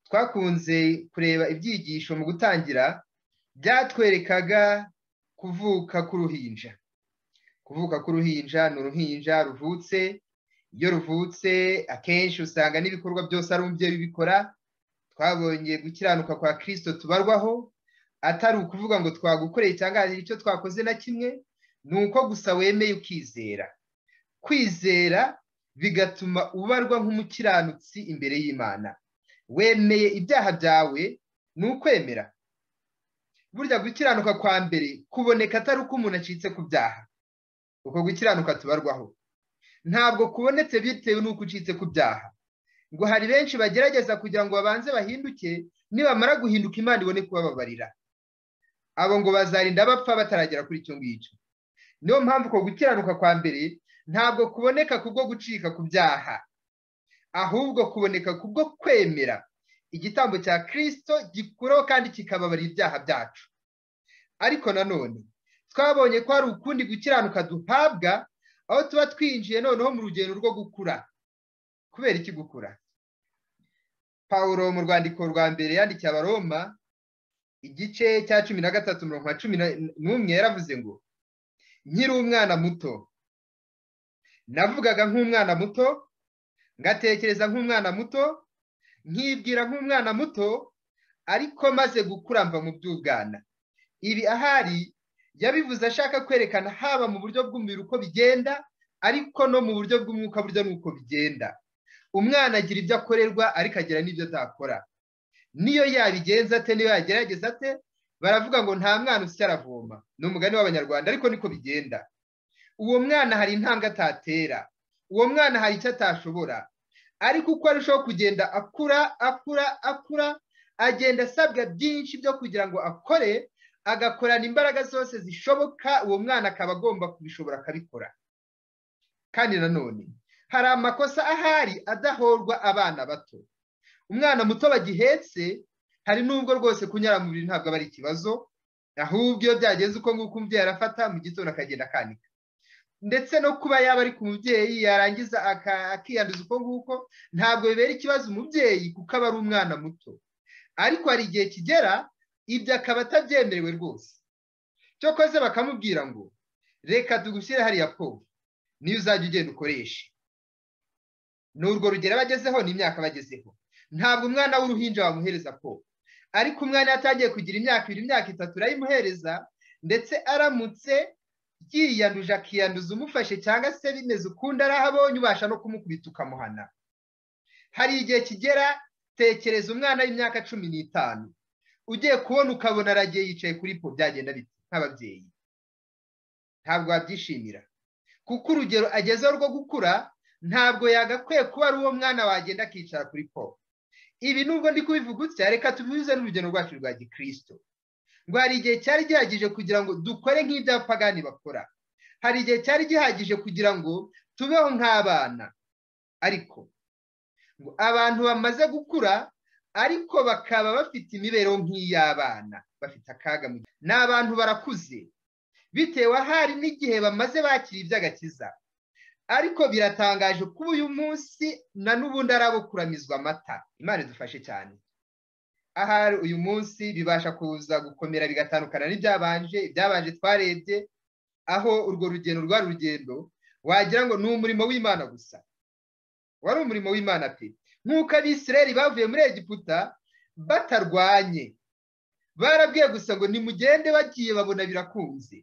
twakunze kureba ibyigisho mu gutangira byatwerekaga kuvuka k'uruhinja kuvuka k'uruhinja ni uruhinja ruvutse iyo ruvutse akenshi usanga n'ibikorwa byose ari umubyeyi ubikora twabonye gukiranuka kwa kirisito tubarwaho atari ukuvuga ngo twagukoreye cyangwa hari icyo twakoze na kimwe ni uko gusa wemeye ukizera kwizera bigatuma ubarwa nk'umukiranutsi imbere y'imana wemeye ibyaha byawe ni ukwemera burya gukiranuka kwa mbere kuboneka atari uko umuntu acitse ku byaha uko gukiranuka tubarwaho ntabwo kubonetse bitewe n'uko ucitse ku byaha ngo hari benshi bagerageza kugira ngo babanze bahinduke nibamara guhinduka imana ibone kubababarira abo ngo bazarinda bapfa bataragera kuri icyo ngicyo niyo mpamvu ko gukiranuka kwa mbere ntabwo kuboneka kubwo gucika ku byaha ahubwo kuboneka kubwo kwemera igitambo cya kirisito gikuraho kandi kikababarira ibyaha byacu ariko nanone twabonye ko hari ukundi gukiranuka duhabwa aho tuba twinjiye noneho mu rugendo rwo gukura kubera iki gukura paul mu rwandiko rwa mbere yandikiye abaroma igice cya cumi na gatatu mirongo na cumi n'umwe yaravuze ngo nkiri umwana muto navugaga nk'umwana muto ngatekereza nk'umwana muto nkibwira nk'umwana muto ariko maze gukuramba mu by'ubwana ibi ahari yabivuze ashaka kwerekana haba mu buryo bw'umubiri uko bigenda ariko no mu buryo bw'umwuka buryo n'uko bigenda umwana agira ibyo akorerwa ariko agira n'ibyo atakora niyo yabigenza ate niyo yagerageza ate baravuga ngo nta mwana usya aravoma ni umugani w'abanyarwanda ariko niko bigenda uwo mwana hari intambwe atatera uwo mwana hari icyo atashobora ariko uko arushaho kugenda akura akura akura agenda asabwa byinshi byo kugira ngo akore agakorana imbaraga zose zishoboka uwo mwana akaba agomba kubishobora akabikora kandi nanone hari amakosa ahari adahorwa abana bato umwana muto bagihetse hari n'ubwo rwose kunyara mu buriri ntabwo aba ari ikibazo ahubwo iyo byageze uko nguko umubyeyi arafata mu gitondo akagenda akanika ndetse no kuba yaba ari ku mubyeyi yarangiza akiyanduza uko nguko ntabwo bibera ikibazo umubyeyi kuko aba ari umwana muto ariko hari igihe kigera ibyo akaba atabyemerewe rwose cyokoze bakamubwira ngo reka tugushyire hariya povu niyo uzajya ugenda ukoresha ni urwo rugero abagezeho ni imyaka abagezeho ntabwo umwana w'uruhinja wamuhereza ko ariko umwana yatangiye kugira imyaka ibiri imyaka itatu urayimuhereza ndetse aramutse yiyanduje akiyanduza umufashe cyangwa se bimeze ukundi arahabonye ubasha no kumukubita ukamuhana hari igihe kigera tekereza umwana w'imyaka cumi n'itanu ugiye kubona ukabona aragiye yicaye kuri po byagenda biti nk'ababyeyi ntabwo wabyishimira kuko urugero agezeho rwo gukura ntabwo yagakwiye kuba ari uwo mwana wagenda akicara kuri po ibi nubwo ndi kubivuga utya reka tubihuze n'urugendo rwacu rwa gikirisito ngo hari igihe cyari gihagije kugira ngo dukore nk'ibyapagani bakora hari igihe cyari gihagije kugira ngo tubeho nk'abana ariko ngo abantu bamaze gukura ariko bakaba bafite imibereho nk'iy'abana bafite akaga mu gihe ni abantu barakuze bitewe ahari n'igihe bamaze bakira iby'agakiza ariko biratangaje kuba uyu munsi na n'ubundi ari abo kuramizwa amata imana idufashe cyane ahari uyu munsi bibasha kuza gukomera bigatandukana n'ibyabanje ibyabanje twarebye aho urwo rugendo rwari urugendo wagira ngo ni umurimo w'imana gusa wari umurimo w'imana pe nk'uko abisireri bavuye muri egiputa batarwanye barabwiye gusa ngo nimugende bagiye babona birakunze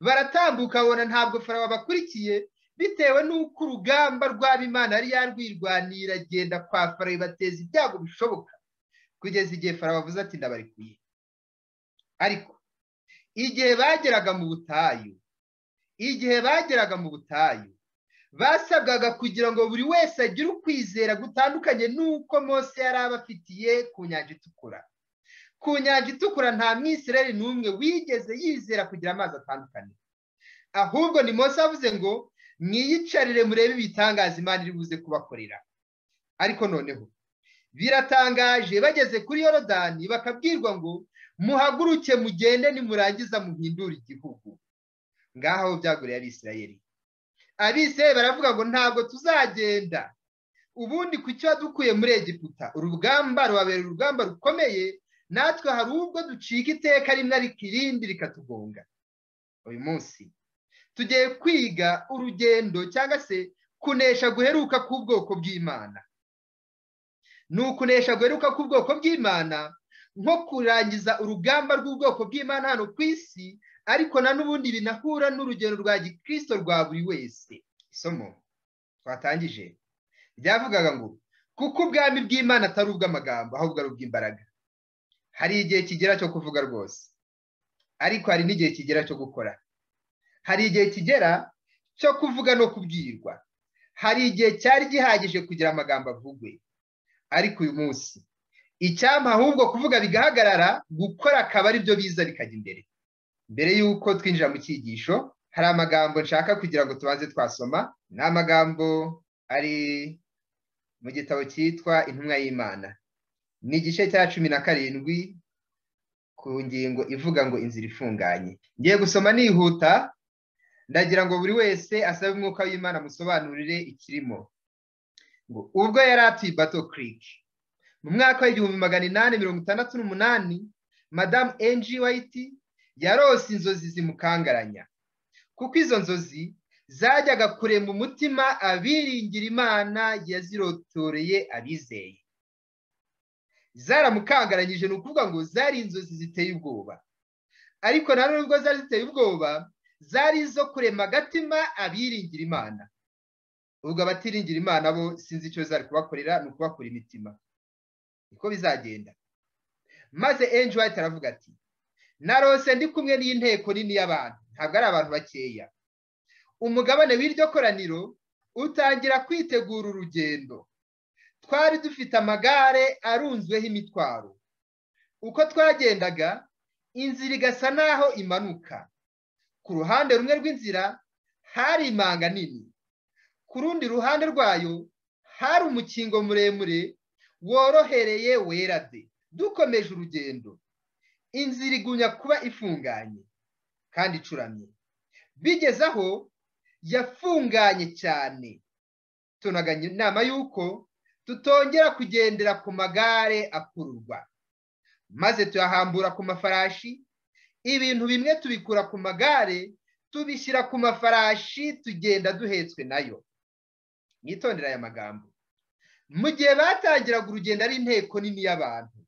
baratambuka babona ntabwo farawo bakurikiye bitewe n'uko urugamba rw'abimana yari yarwirwanira agenda kwa farawo ibateza ibyago bishoboka kugeza igihe farawo avuze ati ndabarekuye ariko igihe bageraga mu butayu igihe bageraga mu butayu basabwaga kugira ngo buri wese agire ukwizera gutandukanye n'uko Mose yari abafitiye ku nyanja itukura ku nyanja itukura nta mwisireri n'umwe wigeze yizera kugira amazi atandukanye ahubwo ni Mose avuze ngo mwiyicarire murebe ibitangaza imana iri buze kubakorera ariko noneho biratangaje bageze kuri yorodani bakabwirwa ngo muhaguruke mugende nimurangiza muhindure igihugu ngaho byaguriye abisirayeri abisirayeri baravuga ngo ntabwo tuzagenda ubundi ku cyo dukuye muri egiputa urugamba rubabera urugamba rukomeye natwe hari ubwo ducika iteka rimwe ariko irindi rikatugonga uyu munsi tugiye kwiga urugendo cyangwa se kunesha guheruka k'ubwoko bw'imana ni ukunesha guheruka k'ubwoko bw'imana nko kurangiza urugamba rw'ubwoko bw'imana hano ku isi ariko na n'ubundi binahura n'urugendo rwa gikirisito rwa buri wese isomo twatangije ryavugaga ngo kuko ubwami bw'imana atari ubw'amagambo ahubwo ari ubw'imbaraga hari igihe kigera cyo kuvuga rwose ariko hari n'igihe kigera cyo gukora hari igihe kigera cyo kuvuga no kubwirwa hari igihe cyari gihagije kugira amagambo avugwe ariko uyu munsi icyampa ahubwo kuvuga bigahagarara gukora akaba ari byo biza bikajya imbere mbere y'uko twinjira mu cyigisho hari amagambo nshaka kugira ngo tubanze twasoma ni amagambo ari mu gitabo cyitwa intumwa y'imana ni igice cya cumi na karindwi ku ngingo ivuga ngo inzira ifunganye ngiye gusoma nihuta ndagira ngo buri wese asabe umwuka w'imana amusobanurire ikirimo ngo ubwo yari atuye bato kiriki mu mwaka w'igihumbi magana inani mirongo itandatu n'umunani madamu enji wayiti yarose inzozi zimukangaranya kuko izo nzozi zajyaga kurema umutima abiringira imana yazirotoreye abizeye zaramukangaranyije ni ukuvuga ngo zari inzozi ziteye ubwoba ariko na nubwo zari ziteye ubwoba zari izo kurema agatima abiringira imana ubwo abatiringira imana bo sinzi icyo zari kubakorera ni ukubakura imitima niko bizagenda maze enji wayiti aravuga ati narose ndi kumwe n'inteko nini y'abantu ntabwo ari abantu bakeya umugabane w'iryo koraniro utangira kwitegura urugendo twari dufite amagare arunzweho imitwaro uko twagendaga inzira igasa n'aho imanuka ku ruhande rumwe rw'inzira hari imanga nini ku rundi ruhande rwayo hari umukingo muremure worohereye wera de dukomeje urugendo inzira igunya kuba ifunganye kandi icuramye bigeze aho yafunganye cyane tunaga inama y'uko tutongera kugendera ku magare akururwa maze tuyahambura ku mafarashi ibintu bimwe tubikura ku magare tubishyira ku mafarashi tugenda duhetswe nayo mwitondera aya magambo mu gihe batangiraga urugendo ari inteko nini y'abantu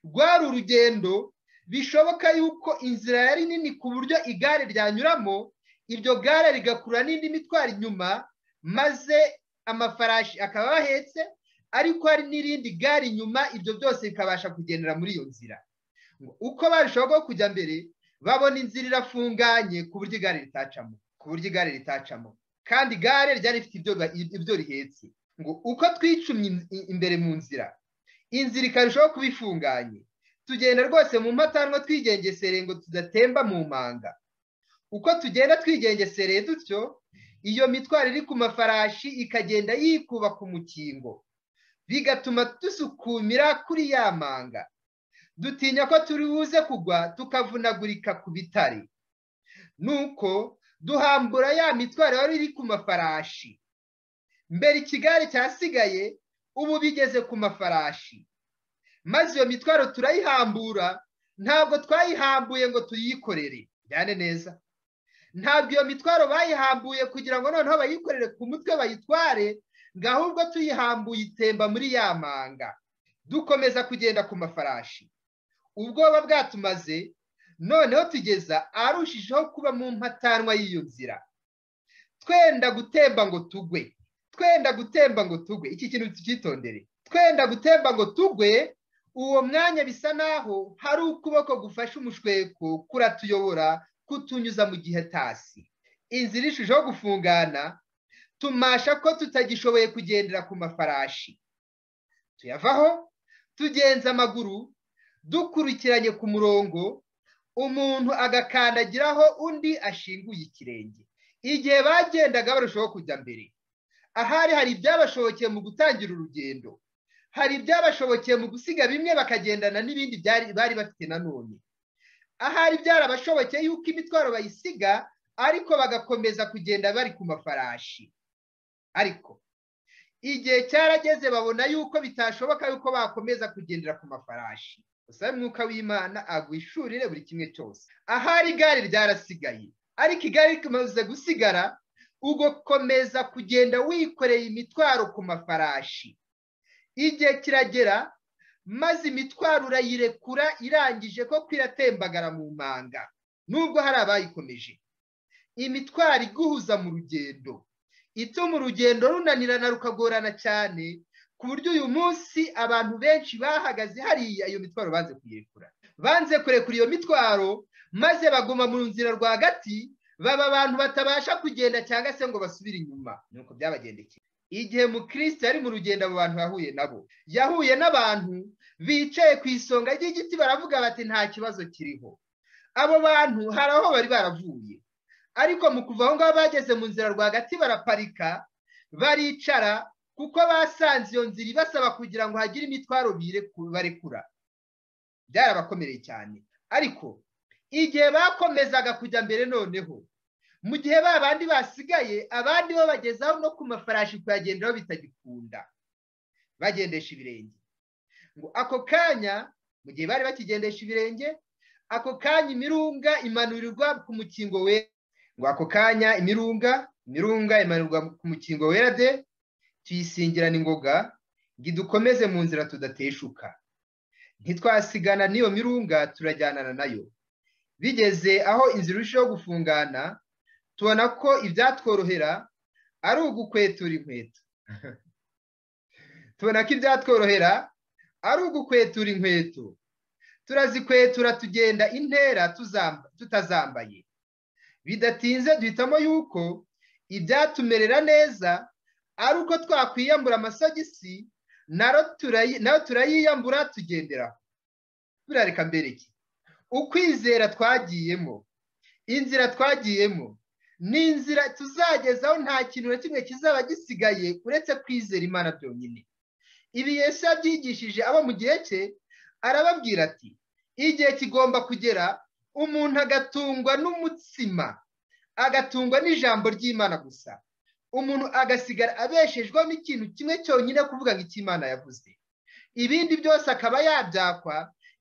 rwari urugendo bishoboka yuko inzira yari nini ku buryo igare ryanyuramo iryo gare rigakura n'indi mitwaro inyuma maze amafarashi akaba ahetse ariko hari n'irindi gare inyuma ibyo byose bikabasha kugendera muri iyo nzira uko barushaho kujya mbere babona inzira irafunganye ku buryo igare ritacamo ku buryo igare ritacamo kandi igare ryari rifite ibyo rihetse ngo uko twicumye imbere mu nzira inzira ikarushaho kuba ifunganye tugenda rwose mu matanwa twigengesereye ngo tudatemba mu mpanga uko tugenda twigengesereye dutyo iyo mitwaro iri ku mafarashi ikagenda yikuba ku mukingo bigatuma dusukumira kuri ya manga dutinya ko turi buze kugwa tukavunagurika ku bitare nuko duhambura ya mitwaro yari iri ku mafarashi mbere ikigare cyasigaye ubu bigeze ku mafarashi maze iyo mitwaro turayihambura ntabwo twayihambuye ngo tuyikorere byane neza ntabwo iyo mitwaro bayihambuye kugira ngo noneho bayikorere ku mutwe bayitware ngo ahubwo tuyihambuye itemba muri ya manga dukomeza kugenda ku mafarashi ubwoba bwatumaze noneho tugeza arushijeho kuba mu mpatanwa y'iyo nzira twenda gutemba ngo tugwe twenda gutemba ngo tugwe iki kintu tucyitondere twenda gutemba ngo tugwe uwo mwanya bisa naho hari ukuboko gufashe umushweko kuratuyobora kutunyuza mu gihe tasi inzira irushijeho gufungana tumasha ko tutagishoboye kugendera ku mafarashi tuyavaho tugenza amaguru dukurikiranye ku murongo umuntu agakandagiraho undi ashinguye ikirenge igihe bagendaga barushaho kujya mbere ahari hari ibyabashobokeye mu gutangira urugendo hari ibyabashobokeye mu gusiga bimwe bakagendana n'ibindi bari bafite nanone ahari byarabashobokeye yuko imitwaro bayisiga ariko bagakomeza kugenda bari ku mafarashi ariko igihe cyarageze babona yuko bitashoboka yuko bakomeza kugendera ku mafarashi gusa umwuka w'imana agwishurire buri kimwe cyose ahari igare ryarasigaye ariko igare rimaze gusigara ugakomeza kugenda wikoreye imitwaro ku mafarashi igihe kiragera maze imitwaro urayirekura irangije koko iratembagara mu manga nubwo hari abayikomeje imitwaro iguhuza mu rugendo ituma urugendo runanirana rukagorana cyane ku buryo uyu munsi abantu benshi bahagaze hariya iyo mitwaro banze kuyirekura banze kurekura iyo mitwaro maze baguma mu nzira rwagati baba abantu batabasha kugenda cyangwa se ngo basubire inyuma nuko byabagendekeye igihe mukristo yari mu rugendo abo bantu yahuye nabo yahuye n'abantu bicaye ku isonga ry'igiti baravuga bati nta kibazo kiriho abo bantu hari aho bari baravuye ariko mu kuva aho ngaho bageze mu nzira rwagati baraparika baricara kuko basanze iyo nzira ibasaba kugira ngo hagire imitwaro barekura byarabakomereye cyane ariko igihe bakomezaga kujya mbere noneho mu gihe ba bandi basigaye abandi bo bagezaho no ku mafarashi kuyagenderaho bitagikunda bagendesha ibirenge ngo ako kanya mu gihe bari bakigendesha ibirenge ako kanya imirunga imanurirwa ku mukingo wera ngo ako kanya imirunga imirunga imanurwa ku mukingo wera de tuyisingirana ingoga ngo dukomeze mu nzira tudateshuka ntitwasigana n'iyo mirunga turajyanana nayo bigeze aho inzira irushaho gufungana tubona ko ibyatworohera ari ugukwetura inkweto tubona ko ibyatworohera ari ugukwetura inkweto turazikwetura tugenda intera tutazambaye bidatinze duhitamo yuko ibyatumerera neza ari uko twakwiyambura amasogisi nayo turayiyambura tugenderaho birareka mbere iki ukwizera twagiyemo inzira twagiyemo ni inzira tuzagezaho nta kintu na kimwe kizaba gisigaye uretse kwizera imana byonyine ibi Yesu yabyigishije abo mu gihe cye arababwira ati igihe kigomba kugera umuntu agatungwa n'umutsima agatungwa n'ijambo ry'imana gusa umuntu agasigara abeshejweho n'ikintu kimwe cyonyine kuvuga ngo icy'imana yavuze ibindi byose akaba yabyakwa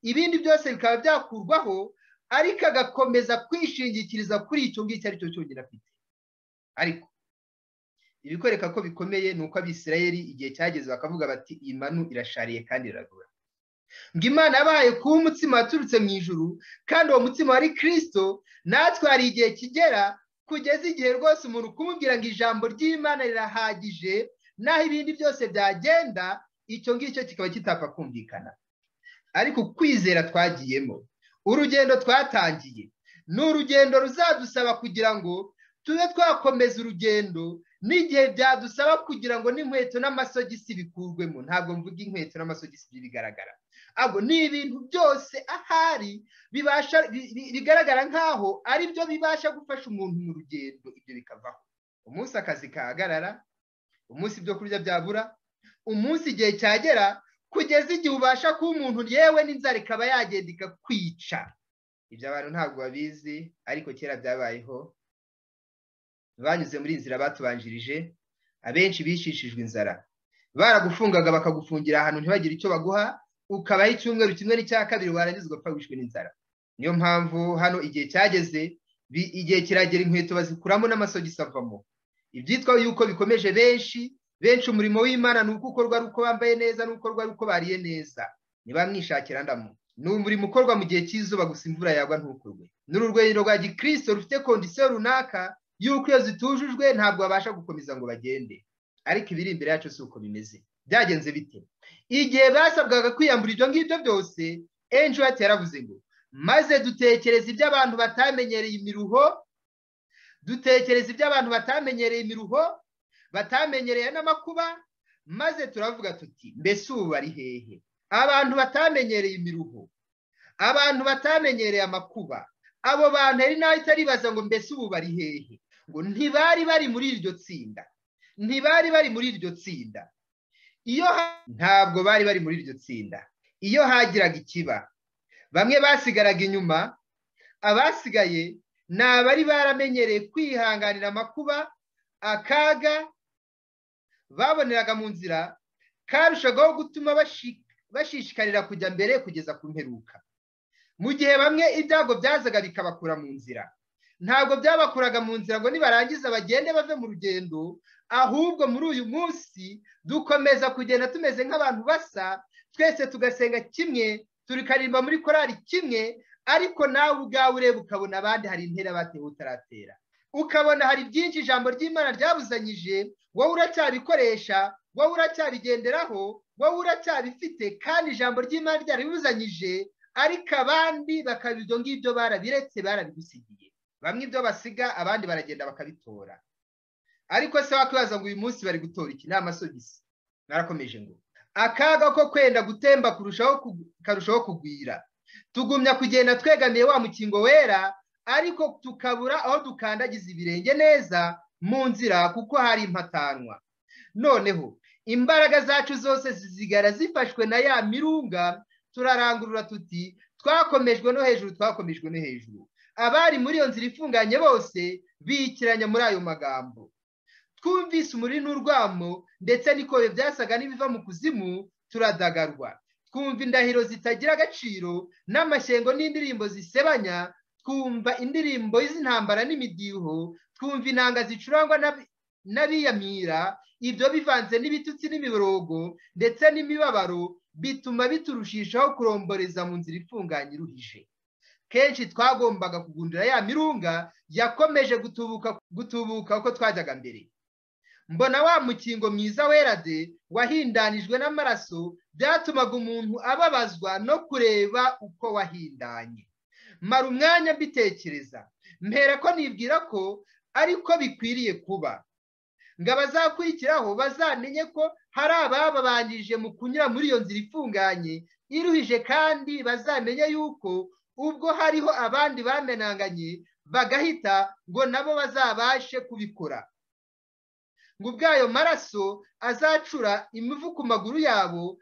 ibindi byose bikaba byakurwaho ariko agakomeza kwishingikiriza kuri icyo ngicyo ari cyo cyonyine afite ariko ibikwereka ko bikomeye ni uko abisirayeri igihe cyageze bakavuga bati iyi manu irashariye kandi iragura ngo imana yabaye kuba umutsima waturutse mu ijuru kandi uwo mutsima wari kirisito natwe hari igihe kigera kugeza igihe rwose umuntu kumubwira ngo ijambo ry'imana rirahagije naho ibindi byose byagenda icyo ngicyo kikaba kitapfa kumvikana ariko kwizera twagiyemo urugendo twatangiye ni urugendo ruzadusaba kugira ngo tube twakomeza urugendo n'igihe byadusaba kugira ngo n'inkweto n'amasogisi bikurwemo ntabwo mvuga inkweto n'amasogisi bigaragara ahubwo ni ibintu byose ahari bibasha bigaragara nk'aho ari byo bibasha gufasha umuntu mu rugendo ibyo bikavaho umunsi akazi kahagarara umunsi ibyo kurya byabura umunsi igihe cyagera kugeza igihe ubasha kuba umuntu yewe n'inzara ikaba yagenda ikakwica ibyo abantu ntabwo babizi ariko kera byabayeho banyuze muri inzira batubanjirije abenshi bicishijwe inzara baragufungaga bakagufungira ahantu ntibagire icyo baguha ukabaho icyumweru kimwe n'icya kabiri warangiza ugapfa wishwe n'inzara niyo mpamvu hano igihe cyageze igihe kiragera inkweto bazikuramo n'amasogisi avamo ibyitwa yuko bikomeje benshi benshi umurimo w'imana ni uko ukorwa ari uko bambaye neza ni ukorwa ari uko bariye neza niba mwishakira ndamo ni umurimo ukorwa mu gihe cy'izuba gusa imvura yagwa ntukorwe ni urugendo rwa gikirisito rufite kondisiyo runaka y'uko iyo zitujujwe ntabwo babasha gukomeza ngo bagende ariko ibiri imbere yacu si uko bimeze byagenze bite igihe basabwaga kwiyambura ibyo ngibyo byose enjuwati yaravuze ngo maze dutekereza ibyo abantu batamenyereye imiruho dutekereza ibyo abantu batamenyereye imiruho batamenyereye n'amakuba maze turavuga tuti mbese ubu bari hehe abantu batamenyereye imiruho abantu batamenyereye amakuba abo bantu ari nawe itaribaza ngo mbese ubu bari hehe ngo ntibari bari muri iryo tsinda ntibari bari muri iryo tsinda iyo ntabwo bari bari muri iryo tsinda iyo hagiraga ikiba bamwe basigaraga inyuma abasigaye ni abari baramenyereye kwihanganira amakuba akaga baboneraga mu nzira karushagaho gutuma bashishikarira kujya mbere kugeza ku mperuka mu gihe bamwe ibyago byazaga bikabakura mu nzira ntabwo byabakuraga mu nzira ngo nibarangiza bagende bave mu rugendo ahubwo muri uyu munsi dukomeza kugenda tumeze nk'abantu basa twese tugasenga kimwe turikaririmba muri korari kimwe ariko nawe ubwawe ureba ukabona abandi hari intera batewe utaratera ukabona hari byinshi ijambo ry'imana ryabuzanyije wowe uracyabikoresha wowe uracyabigenderaho wowe uracyabifite kandi ijambo ry'imana ryaribuzanyije ariko abandi bakaba ibyo ngibyo barabiretse barabigusigiye bamwe ibyo basiga abandi baragenda bakabitora ariko se wakwibaza ngo uyu munsi bari gutora iki ni amasogisi narakomeje ngo akaga ko kwenda gutemba karushaho kugwira tugumya kugenda twegamiye wa mukingo wera ariko tukabura aho dukandagiza ibirenge neza mu nzira kuko hari impatanwa noneho imbaraga zacu zose zizigara zifashwe na ya mirunga turarangurura tuti twakomejwe no hejuru twakomejwe no hejuru abari muri iyo nzira ifunganye bose biyikiranya muri ayo magambo twumvise umuri n'urwamo ndetse n'ikobe byasaga n'ibiva mu kuzimu turadagarwa twumva indahiro zitagira agaciro n'amashyengo n'indirimbo zisebanya twumva indirimbo z'intambara n'imidiho twumva inanga zicurangwa n'abiyamira ibyo bivanze n'ibitutsi n'imiborogo ndetse n'imibabaro bituma biturushishaho kuromboreza mu nzira ifunganye iruhije kenshi twagombaga kugundira ya mirunga yakomeje gutubuka gutubuka uko twajyaga mbere mbona wa mukingo mwiza werade wahindanijwe n'amaraso byatumaga umuntu ababazwa no kureba uko wahindanye mara umwanya mbitekereza mpera ko nibwira ko ariko bikwiriye kuba ngo abazakurikiraho bazamenye ko hari abababanjije mu kunyura muri iyo nzira ifunganye iruhije kandi bazamenye yuko ubwo hariho abandi bamenanganye bagahita ngo nabo bazabashe kubikora ngo ubwayo maraso azacura imivu ku maguru yabo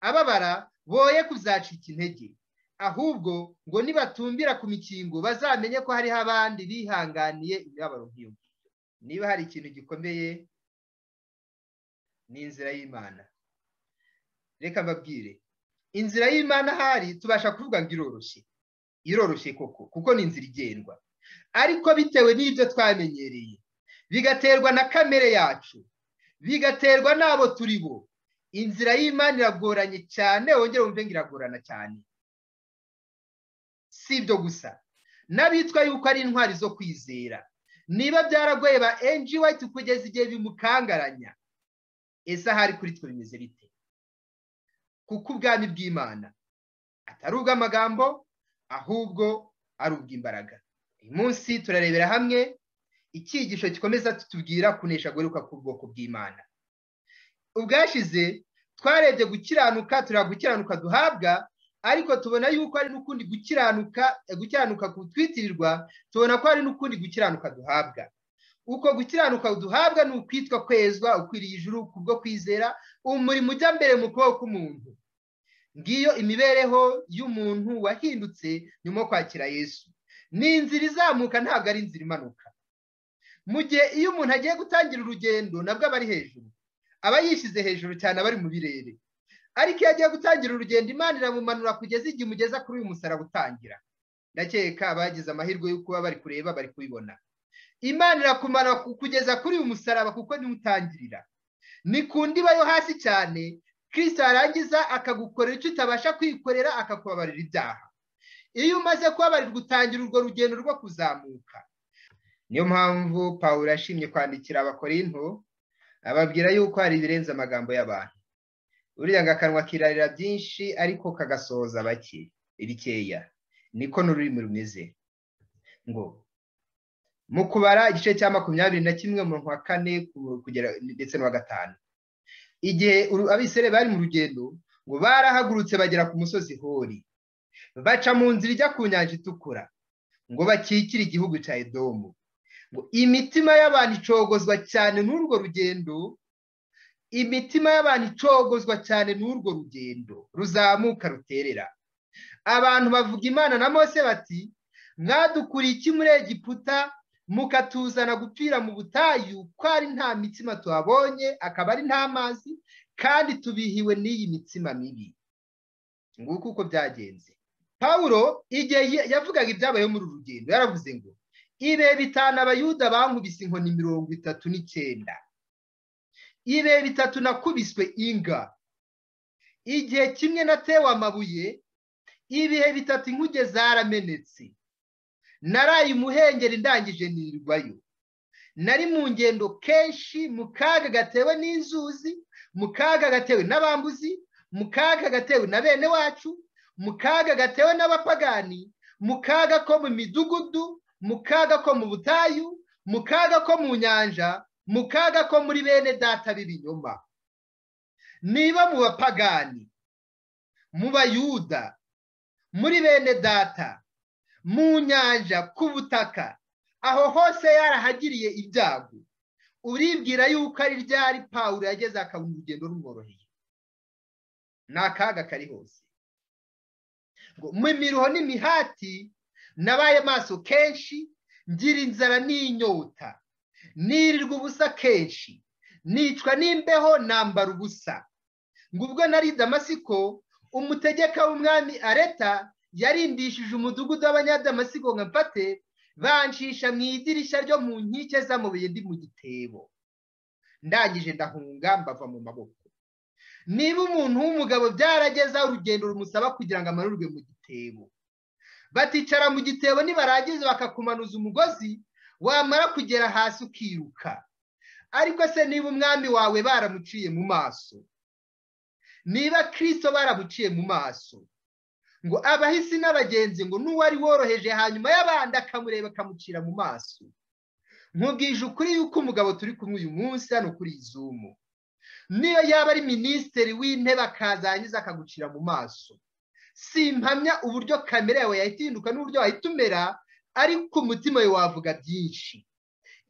ababara boye kuzacika intege ahubwo ngo nibatumbira ku mikingo bazamenye ko hariho abandi bihanganiye imibabaro nk'iyo ngiyo niba hari ikintu gikomeye ni inzira y'imana reka mbabwire inzira y'imana ahari tubasha kuvuga ngo iroroshye iroroshye koko kuko ni inzira igendwa ariko bitewe n'ibyo twamenyereye bigaterwa na kamere yacu bigaterwa n'abo turi bo inzira y'imana iragoranye cyane wongere wumve ngo iragorana cyane si ibyo gusa n'abitwa yuko ari intwari zo kwizera niba byaragoye ba enji wayiti kugeza igihe bimukangaranya ese ahari kuri twe bimeze bite kuko ubwami bw'imana atari ubw'amagambo ahubwo ari ubw'imbaraga uyu munsi turarebera hamwe icyigisho gikomeza tutubwira kunesha guheruka ku bwoko bw'imana ubwashize twarebye gukiranuka tureba gukiranuka duhabwa ariko tubona yuko hari n'ukundi gukiranuka gukiranuka kutwitirirwa tubona ko hari n'ukundi gukiranuka duhabwa uko gukiranuka duhabwa ni ukwitwa kwezwa ukwiriye ijuru kubwo kwizera umurimo ujya mbere mu kuboko k'umuntu ngiyo imibereho y'umuntu wahindutse nyuma yo kwakira yesu ni inzira izamuka ntabwo ari inzira imanuka mu gihe iyo umuntu agiye gutangira urugendo nabwo aba ari hejuru aba yishyize hejuru cyane aba ari mu birere ariko iyo agiye gutangira urugendo imana iramumanura kugeza igihe umugeza kuri uyu musaraba utangira ndakeka abagize amahirwe yo kuba bari kureba bari kubibona imana irakumanura kugeza kuri uyu musaraba kuko niwe utangirira ni ku ndiba yo hasi cyane kirisita yarangiza akagukorera icyo utabasha kwikorera akakubabarira ibyaha iyo umaze kubabarirwa utangira urwo rugendo rwo kuzamuka niyo mpamvu pawulo yashimye kwandikira abakorinto ababwira yuko hari ibirenze amagambo y'abantu uriya ngo akanwa kirarira byinshi ariko kagasohoza bake bikeya niko n'ururimi rumeze ngo mu kubara igice cya makumyabiri na kimwe mu wa kane kugera ndetse n'uwa gatanu igihe abisere bari mu rugendo ngo barahagurutse bagera ku musozi hori baca mu nzira ijya ku nyanja itukura ngo bakikire igihugu cya edomu imitima y'abantu icogozwa cyane n'urwo rugendo imitima y'abantu icogozwa cyane n'urwo rugendo ruzamuka ruterera abantu bavuga imana na mose bati mwadukuriye iki muri egiputa mukatuzana gupfira mu butayu ko ari nta mitsima tuhabonye akaba ari nta mazi kandi tubihiwe n'iyi mitsima mibi nguko uko byagenze pawulo igihe yavugaga ibyabayeho muri uru rugendo yaravuze ngo ibe bitanu abayuda bankubise inkoni mirongo itatu n'icyenda ibe bitatu nakubiswe inga igihe kimwe natewe amabuye ibihe bitatu inkuge zaramenetse naraye imuhengeri ndangije nirwayo nari mu ngendo kenshi mu kaga gatewe n'inzuzi mu kaga gatewe n'abambuzi mu kaga gatewe na bene wacu mu kaga gatewe n'abapagani mu kaga ko mu midugudu mu kaga ko mu butayu mu kaga ko mu nyanja mu kaga ko muri bene data b'ibinyoma niba mu bapagani mu bayuda muri bene data mu nyanja ku butaka aho hose yarahagiriye ibyago uribwira yuko ari ryari pawulo yageze akabona urugendo rumworoheye ni akaga kari hose ngo mu miruho n'imihati nabaye maso kenshi ngira inzara n'inyota nirirwa ubusa kenshi nicwa n'imbeho nambara ubusa ngo ubwo nari damasiko umutegeka w'umwami areta yarindishije umudugudu w'abanyadamasiko nka mfate bancisha mu idirishya ryo mu nkike z'amabuye ndi mu gitebo ndangije ndahunga mbava mu maboko niba umuntu w'umugabo byaragezaho urugendo rumusaba kugira ngo amanurwe mu gitebo baticara mu gitebo nibarangiza bakakumanuza umugozi wamara kugera hasi ukiruka ariko se niba umwami wawe baramuciye mu maso niba kirisito barabuciye mu maso ngo abahisi n'abagenzi ngo n'uwari woroheje hanyuma y'abandi akamureba akamucira mu maso nkubwije ukuri yuko umugabo turi kumwe uyu munsi hano kuri izumu niyo yaba ari minisitiri w'intebe akazangiza akagucira mu maso simpamya uburyo kamere yawe yahita ihinduka n'uburyo wahita umera ariko umutima we wavuga byinshi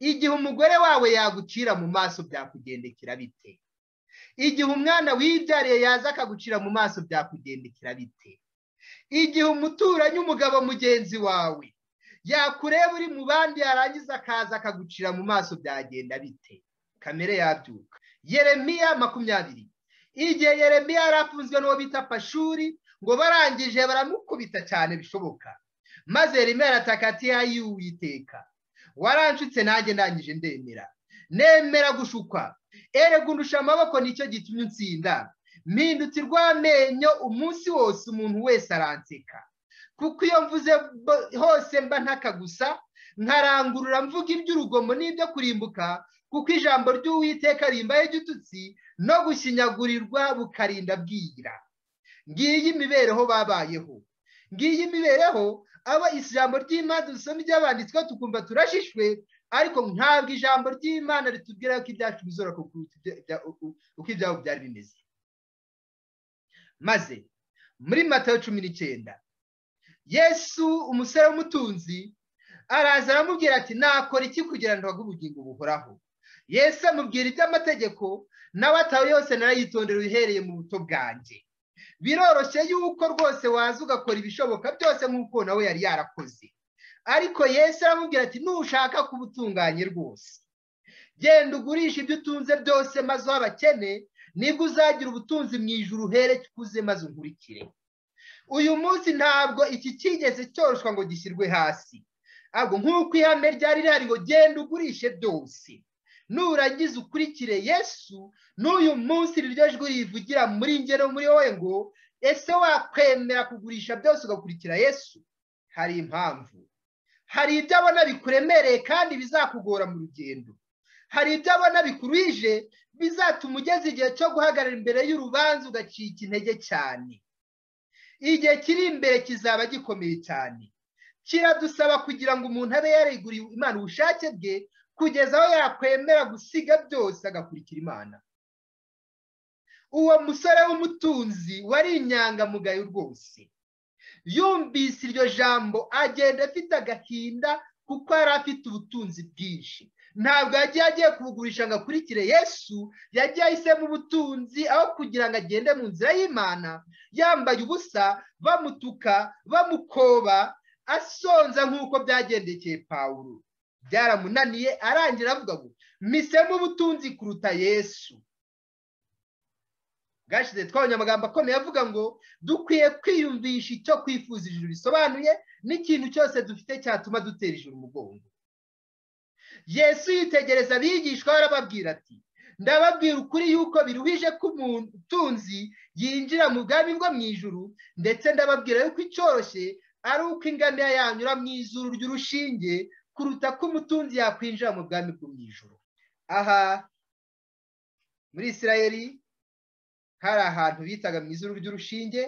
igihe umugore wawe yagucira mu maso byakugendekera bite igihe umwana wibyariye yaza akagucira mu maso byakugendekera bite igihe umuturanyi umugabo mugenzi wawe yakureba uri mu bandi yarangiza akaza akagucira mu maso byagenda bite kamere yabyuka yeremiya makumyabiri igihe yeremiya yari afunzwe n'uwo bita pashuri ngo barangije baramukubita cyane bishoboka maze yeremiya arataka ati y'uwiteka waranshutse nanjye ndangije ndemera nemera gushukwa erega undusha amaboko nicyo gitumye unsinda mpindutse urw'amenyo umunsi wose umuntu wese aranseka kuko iyo mvuze hose mba ntaka gusa nkarangurura mvuga iby'urugomo n'ibyo kurimbuka kuko ijambo ry'uwiteka rimbaye igitutsi no gushinyagurirwa bukarinda bwira ngiyi imibereho babayeho ngiyi imibereho aba ijambo ry'imana dusoma iby'abanditswe tukumva turashishwe ariko ntabwo ijambo ry'imana ritubwira ko ibyacu bizora uko ibyabo byari bimeze maze muri matayo cumi n'icyenda yesu umusore w'umutunzi araza aramubwira ati nakora iki kugira ngo ubugingo buhoraho yesu amubwira iby'amategeko nawe atawe yose narayitondera uhereye mu buto bwanjye biroroshye yuko rwose waza ugakora ibishoboka byose nk'uko nawe yari yarakoze ariko yesu aramubwira ati nushaka kuba utunganye rwose genda ugurisha ibyo utunze byose maze uha abakene nibwo uzagira ubutunzi mu ijoro uhere ukuze maze unkurikire uyu munsi ntabwo iki kigeze cyoroshwa ngo gishyirwe hasi ahubwo nk'uko ihame ryari rihari ngo genda ugurishe byose nurangiza ukurikire yesu n'uyu munsi iryo jwi rivugira muri ngero muri wowe ngo ese wakwemera kugurisha byose ugakurikira yesu hari impamvu hari ibyo abona bikuremereye kandi bizakugora mu rugendo hari ibyo abona bikuruhije bizatuma ugeze igihe cyo guhagarara imbere y'urubanza ugacika intege cyane igihe kiri imbere kizaba gikomeye cyane kiradusaba kugira ngo umuntu abe yariguriye imana ubushake bwe kugeza aho yakwemera gusiga byose agakurikira imana uwo musore w'umutunzi wari inyangamugayo rwose yumvise iryo jambo agenda afite agahinda kuko yari afite ubutunzi bwinshi ntabwo yagiye agiye kubugurisha ngo akurikire yesu yagiye ahisemo ubutunzi aho kugira ngo agende mu nzira y'imana yambaye ubusa bamutuka bamukoba asonza nk'uko byagendekeye pawulo byaramunaniye arangira avuga ngo misemo ubutunzi kuruta yesu bwashize twabonye amagambo akomeye avuga ngo dukwiye kwiyumvisha icyo kwifuza ijuru bisobanuye n'ikintu cyose dufite cyatuma dutera ijuru umugongo yesu yitegereza abigishwa arababwira ati ndababwira ukuri yuko biruhije ko umutunzi yinjira mu bwami bwo mu ijuru ndetse ndababwira yuko icyoroshye ari uko ingamiya yanyura mu izuru ry'urushinge kuruta ko umutunzi yakwinjira mu bwami bwo mu ijuru aha muri isirayeli hari ahantu bitaga mu izuru ry'urushinge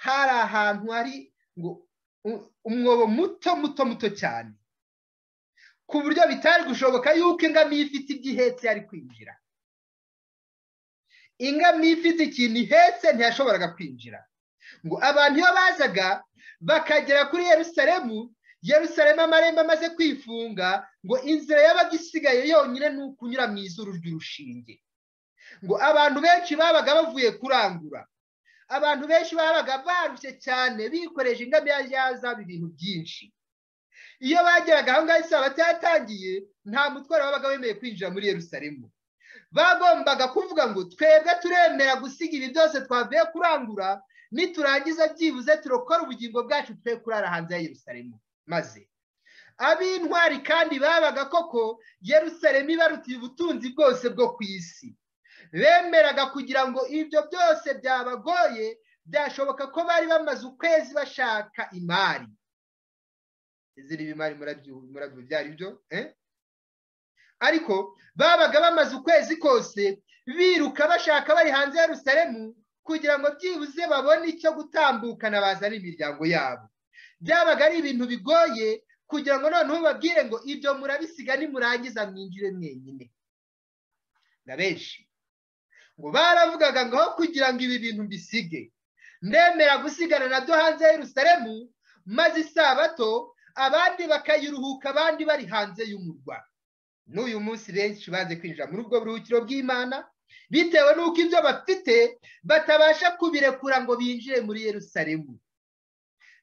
hari ahantu hari ngo umwobo muto muto muto cyane ku buryo bitari gushoboka yuko ingamiya ifite ibyo ihetse yari kwinjira ingamiya ifite ikintu ihetse ntiyashoboraga kwinjira ngo abantu iyo bazaga bakagera kuri Yerusalemu Yerusalemu amarembo amaze kwifunga ngo inzira yabaga isigaye yonyine ni ukunyura mu izuru ry'urushinge ngo abantu benshi babaga bavuye kurangura abantu benshi babaga barushye cyane bikoreje ingamiya yazaba ibintu byinshi iyo bageraga aho ngaho isabato yatangiye nta mutwaro wabaga wemeye kwinjira muri Yerusalemu bagombaga kuvuga ngo twebwe turemera gusiga ibi byose twavuye kurangura niturangiza byibuze turokora ubugingo bwacu twe kurara hanze ya Yerusalemu maze ab'intwari kandi babaga koko Yerusalemu ibarutiye ubutunzi bwose bwo ku isi bemeraga kugira ngo ibyo byose byabagoye byashoboka ko bari bamaze ukwezi bashaka imari izindi bimari murabyubyara ibyo ariko babaga bamaze ukwezi kose biruka bashaka bari hanze ya Yerusalemu kugira ngo byibuze babone icyo gutambukana bazana imiryango yabo byabaga ari ibintu bigoye kugira ngo noneho babwire ngo ibyo murabisiga nimurangiza mwinjire mwenyine na benshi ngo baravugaga ngo aho kugira ngo ibi bintu mbisige ndemera gusigana na do hanze y'urusaremu maze isabato abandi bakayiruhuka abandi bari hanze y'umurwa n'uyu munsi benshi baze kwinjira muri ubwo buruhukiro bw'imana bitewe n'uko ibyo bafite batabasha kubirekura ngo binjire muri Yerusalemu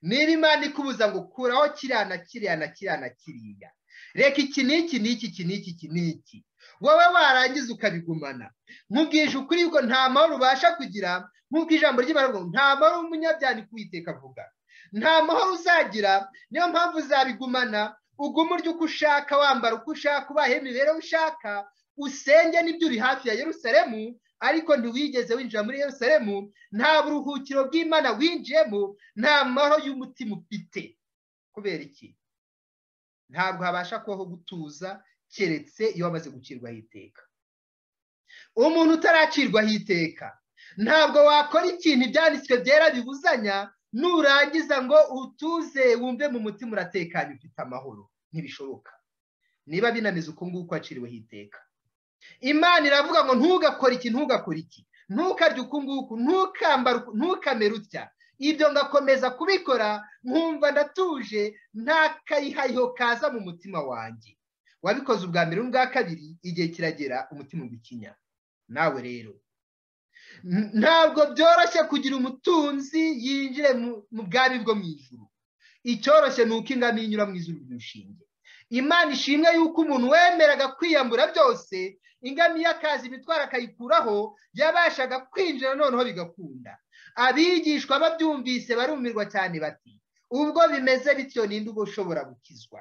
niba imana ikubuza ngo kuraho kiriya na kiriya na kiriya na kiriya reka iki n'iki n'iki iki n'iki iki n'iki wowe warangiza ukabigumana nkubwije ukuri yuko nta mahoro ubasha kugira nk'uko ijambo ry'imibare nta mahoro umunyabyaha kuwiteka avuga nta mahoro uzagira niyo mpamvu uzabigumana uguma urya uko ushaka wambara uko ushaka ubahe imibereho ushaka usenge n'ibyo uri hafi ya Yerusalemu ariko ntiwigeze winjira muri Yerusalemu nta buruhukiro bw'imana winjiyemo nta mahoro y'umutima ufite kubera iki ntabwo habasha kubaho gutuza keretse iyo wamaze gucirwaho iteka umuntu utaracirwaho iteka ntabwo wakora ikintu ibyanditswe byera bibuzanya nurangiza ngo utuze wumve mu mutima uratekanye ufite amahoro ntibishoboka niba binaniza uko nguko waciriweho iteka imana iravuga ngo ntugakore iki ntugakore iki ntukarye uku nguku ntukamere utya ibyo ngakomeza kubikora nkumva ndatuje nta kayihayiho kaza mu mutima wanjye wabikoze ubwa mbere n'ubwa kabiri igihe kiragera umutima ugikinya nawe rero ntabwo byoroshye kugira umutunzi yinjire mu bwami bwo mu ijuru icyoroshye ni uko ingamiya inyura mu ijuru ry'urushinge imana ishimwe yuko umuntu wemeraga kwiyambura byose ingamiya akaza imitwaro akayikuraho yabashaga kwinjira noneho bigakunda abigishwa babyumvise barumirwa cyane bati ubwo bimeze bityo ninde uba ushobora gukizwa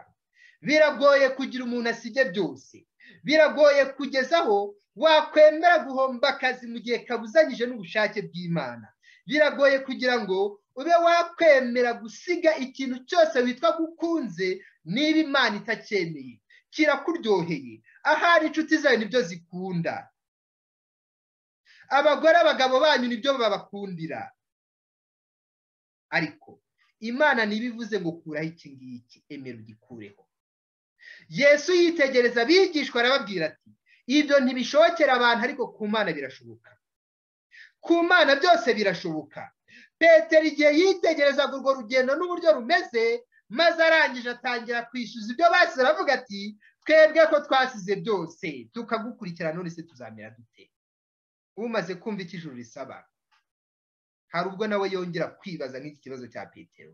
biragoye kugira umuntu asige byose biragoye kugezaho wakwemera guhomba akazi mu gihe kabuzanyije n'ubushake bw'imana biragoye kugira ngo ube wakwemera gusiga ikintu cyose witwa gukunze niba imana itacyemeye kirakuryoheye ahari inshuti zayo nibyo zikunda abagore abagabo banyu nibyo babakundira ariko imana ntibivuze ngo kuraho iki ngiki emera ugikureho yesu yitegereza abigishwa arababwira ati ibyo ntibishobokera abantu ariko ku mana birashoboka ku mana byose birashoboka petero igihe yitegerezaga urwo rugendo n'uburyo rumeze maze arangije atangira kwishyuza ibyo basi aravuga ati twebwe ko twasize byose tukagukurikira none se tuzamera dute umaze kumva icyo ijuru risaba hari ubwo nawe yongera kwibaza nk'iki kibazo cya petero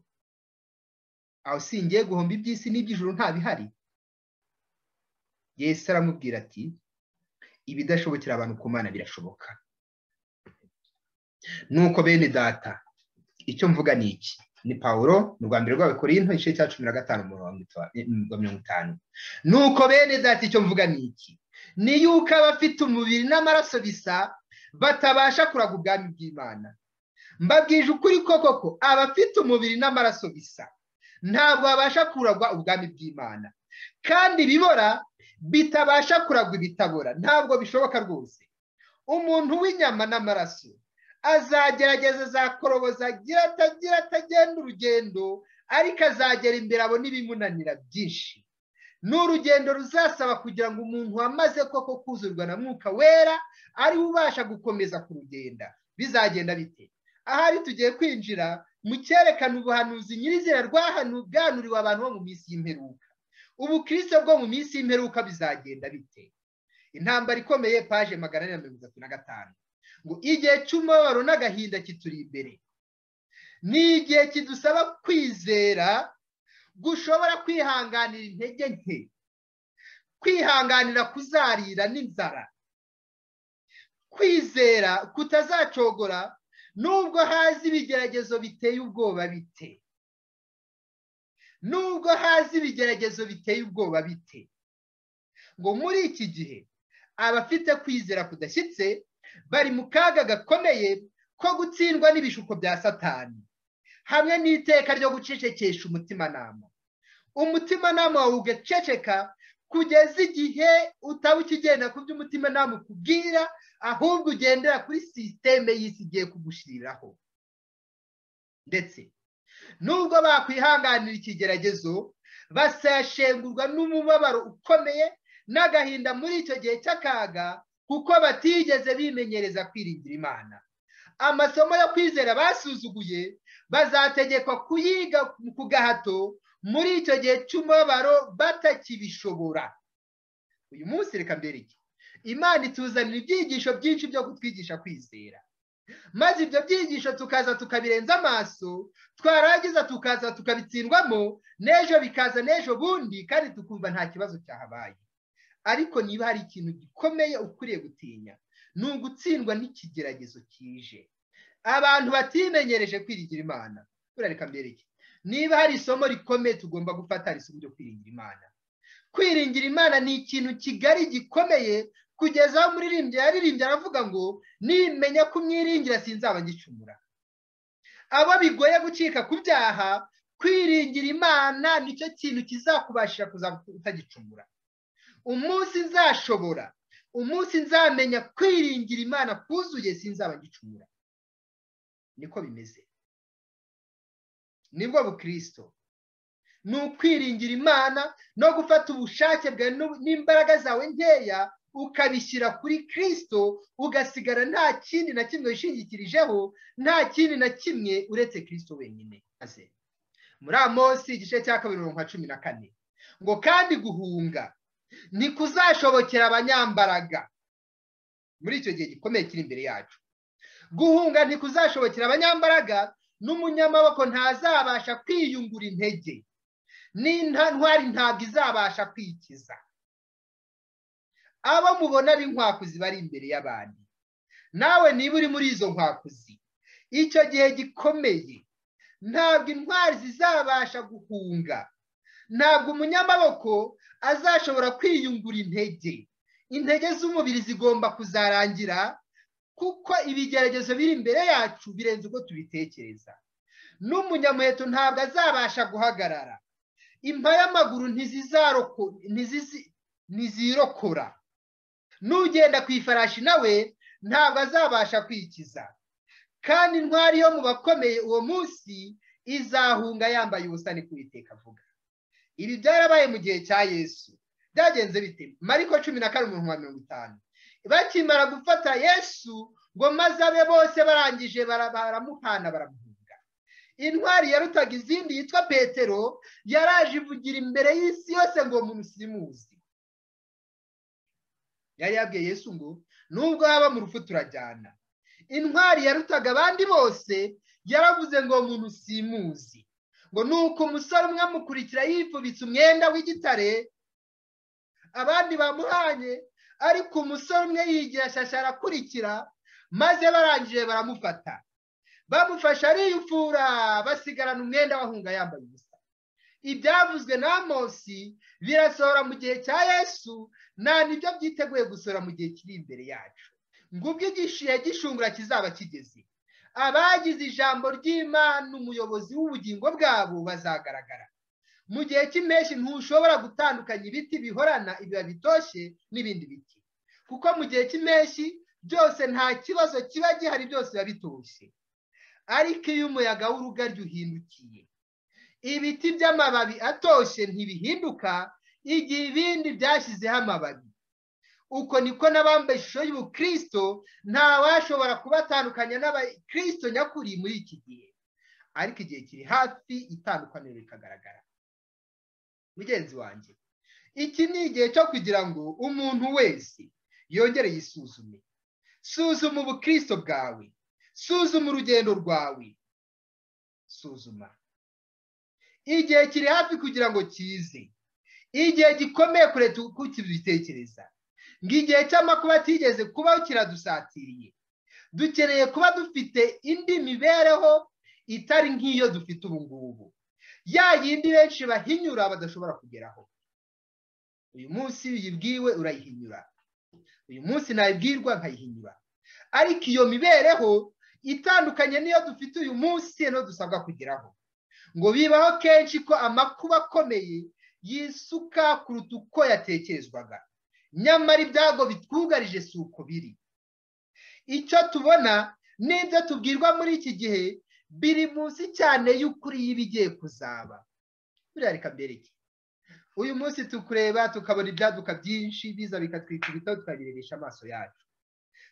aho singiye guhomba iby'isi n'iby'ijuru nta bihari yesu aramubwira ati ibidashobokera abantu ku mana birashoboka nuko bene data icyo mvuga ni iki ni pawuro mu rwanda rw'abakorinto igice cya cumi na gatanu mirongo itanu nuko bene data icyo mvuga ni iki ni yuko abafite umubiri n'amaraso bisa batabasha kuraga ubwami bw'imana mbabwije ukuri ko koko abafite umubiri n'amaraso bisa ntabwo babasha kuragwa ubwami bw'imana kandi ibibora bitabasha kuragwa ibitabora ntabwo bishoboka rwose umuntu w'inyama n'amaraso azagerageza azakoroboza agira atagira atagenda urugendo ariko azagera imbere abona ibimunanira byinshi ni urugendo ruzasaba kugira ngo umuntu wamaze koko kuzurwa na mwuka wera ari ubasha gukomeza kurugenda bizagenda bite ahari tugiye kwinjira mu cyerekana ubuhanuzi nyirizina bwahanubwanuriwe abantu bo mu minsi y'imperuka ubukristo bwo mu minsi y'imperuka bizagenda bite intambara ikomeye paje magana ane na mirongo itatu na gatanu ngo igihe cy'umubabaro n'agahinda kituri imbere ni igihe kidusaba kwizera gushobora kwihanganira intege nke kwihanganira kuzarira n'inzara kwizera kutazacogora nubwo hazi ibigeragezo biteye ubwoba bite nubwo hazi ibigeragezo biteye ubwoba bite ngo muri iki gihe abafite kwizera kudashyitse bari mu kaga gakomeye ko gutsindwa n'ibishuko bya satani hamwe n'iteka ryo gucecekesha umutimanama umutimanama wawe ugaceceka kugeza igihe utaba ukigenda ku by'umutimanama ukubwira ahubwo ugendera kuri sisiteme y'isi igiye kugushyiriraho ndetse nubwo bakwihanganira ikigeragezo basashengurwa n'umubabaro ukomeye n'agahinda muri icyo gihe cy'akaga kuko batigeze bimenyereza kwiringira imana amasomo yo kwizera basuzuguye bazategekwa kuyiga ku gahato muri icyo gihe cy'umubabaro batakibishobora uyu munsi reka mbere iki imana ituzanira ibyigisho byinshi byo kutwigisha kwizera maze ibyo byigisho tukaza tukabirenza amaso twarangiza tukaza tukabitsindwamo n'ejo bikaza n'ejo bundi kandi tukumva nta kibazo cyahabaye ariko niba hari ikintu gikomeye ukwiriye gutinya ni ugutsindwa n'ikigeragezo kije abantu batimenyereje kwirigira imana turareka mbere iki niba hari isomo rikomeye tugomba gufata hari isomo ryo kwiringira imana kwiringira imana ni ikintu kigari gikomeye kugeza aho umuririmbyi yaririmbye aravuga ngo nimenya kumwiringira sinzaba ngicumura abo bigoye gucika ku byaha kwiringira imana nicyo kintu kizakubashira utagicumura umunsi nzashobora umunsi nzamenya kwiringira imana kuzuye sinzaba ngicumura niko bimeze nibwo bukristo ni ukwiringira imana no gufata ubushake bwawe n'imbaraga zawe nkeya ukabishyira kuri kirisito ugasigara nta kindi na kimwe wishingikirijeho nta kindi na kimwe uretse kirisito wenyine muri amosi igice cya kabiri mirongo cumi na kane ngo kandi guhunga kuzashobokera abanyambaraga muri icyo gihe gikomeye kiri imbere yacu guhunga kuzashobokera abanyambaraga n'umunyamaboko ntazabasha kwiyungura intege n'intwari ntabwo izabasha kwikiza abo mubona b'inkwakuzi bari imbere y'abandi nawe niba uri muri izo nkwakuzi icyo gihe gikomeye ntabwo intwari zizabasha guhunga ntabwo umunyamaboko azashobora kwiyungura intege intege z'umubiri zigomba kuzarangira kuko ibigeragezo biri imbere yacu birenze uko tubitekereza n'umunyamuheto ntabwo azabasha guhagarara impa y'amaguru ntizirokora n'ugenda ku ifarashi nawe ntabwo azabasha kwikiza kandi intwari yo mu bakomeye uwo munsi izahunga yambaye ubusa ni kubiteka avuga ibi byarabaye mu gihe cya yesu byagenze bite mariko cumi na karindwi mirongo itanu bakimara gufata yesu ngo maze abe bose barangije baramuhana baramuhunga intwari yarutaga izindi yitwa petero yaraje ivugira imbere y'isi yose ngo uwo muntu simuzi yari yabwiye yesu ngo nubwo haba mu rupfu turajyana intwari yarutaga abandi bose yaravuze ngo uwo muntu simuzi ngo ni uko umusore umwe amukurikira yifubitse umwenda w'igitare abandi bamuhanye ariko umusore umwe yigira shasha arakurikira maze barangije baramufata bamufashe ariyufura basigarana umwenda wahunga yambaye ubusa ibyavuzwe na amosi birasohora mu gihe cya yesu nta nibyo byiteguye gusohora mu gihe kiri imbere yacu ngubwo igishihe gishungura kizaba kigeze abagize ijambo ry'imana umuyobozi w'ubugingo bwabo bazagaragara mu gihe cy'impeshyi ntushobora gutandukanya ibiti bihorana ibiba bitoshye n'ibindi biti kuko mu gihe cy'impeshyi byose nta kibazo kiba gihari byose biba bitoshye ariko iyo umuyaga w'urugaryi uhindukiye ibiti by'amababi atoshye ntibihinduka igihe ibindi byashyizeho amababi uko niko n'abambaye ishusho y'ubukristo ntawashobora kubatandukanya n'abakristo nyakuri muri iki gihe ariko igihe kiri hafi itandukaniro rikagaragara mugenzi wanjye iki ni igihe cyo kugira ngo umuntu wese yongere yisuzume suzuma ubukristo bwawe suzuma urugendo rwawe suzuma igihe kiri hafi kugira ngo kize igihe gikomeye kure tukibitekereza ngo igihe cy'amakuba kigeze kubaho kiradusatiriye dukeneye kuba dufite indi mibereho itari nk'iyo dufite ubu ngubu ya yindi benshi bahinyura badashobora kugeraho uyu munsi iyo uyibwiwe urayihinyura uyu munsi nayibwirwa nkayihinyura ariko iyo mibereho itandukanye niyo dufite uyu munsi niyo dusabwa kugeraho ngo bibaho kenshi ko amakuba akomeye yisuka kuruta uko yatekerezwaga nyamara ibyago bitwugarije si uko biri icyo tubona n'ibyo tubwirwa muri iki gihe biri munsi cyane y'ukuri y'ibigiye kuzaba buriya reka mbereke uyu munsi tukureba tukabona ibyaduka byinshi biza bikatwika ibitabo tukabirebesha amaso yacu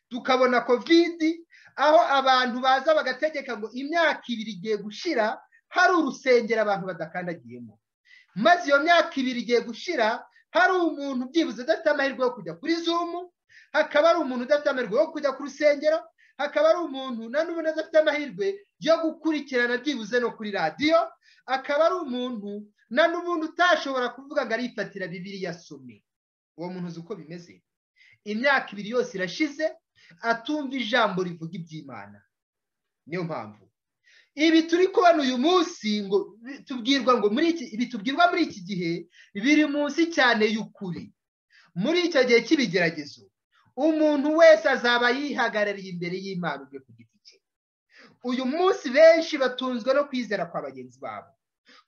tukabona kovidi aho abantu baza bagategeka ngo imyaka ibiri igiye gushira hari urusengero abantu badakandagiyemo maze iyo myaka ibiri igiye gushira hari umuntu byibuze udafite amahirwe yo kujya kuri zumu hakaba hari umuntu udafite amahirwe yo kujya ku rusengero hakaba hari umuntu na n'ubundi adafite amahirwe yo gukurikirana byibuze no kuri radiyo akaba ari umuntu na n'ubundi utashobora kuvuga ngo arifatira bibiri yasome uwo muntu uzi uko bimeze imyaka ibiri yose irashize atumva ijambo rivuga iby'imana niyo mpamvu ibi turi kubona uyu munsi ngo tubwirwa ngo muri iki ibi tubwirwa muri iki gihe biri munsi cyane y'ukuri muri icyo gihe cy'ibigeragezo umuntu wese azaba yihagarariye imbere y'imana ubwe ku giti cye uyu munsi benshi batunzwe no kwizera kwa bagenzi babo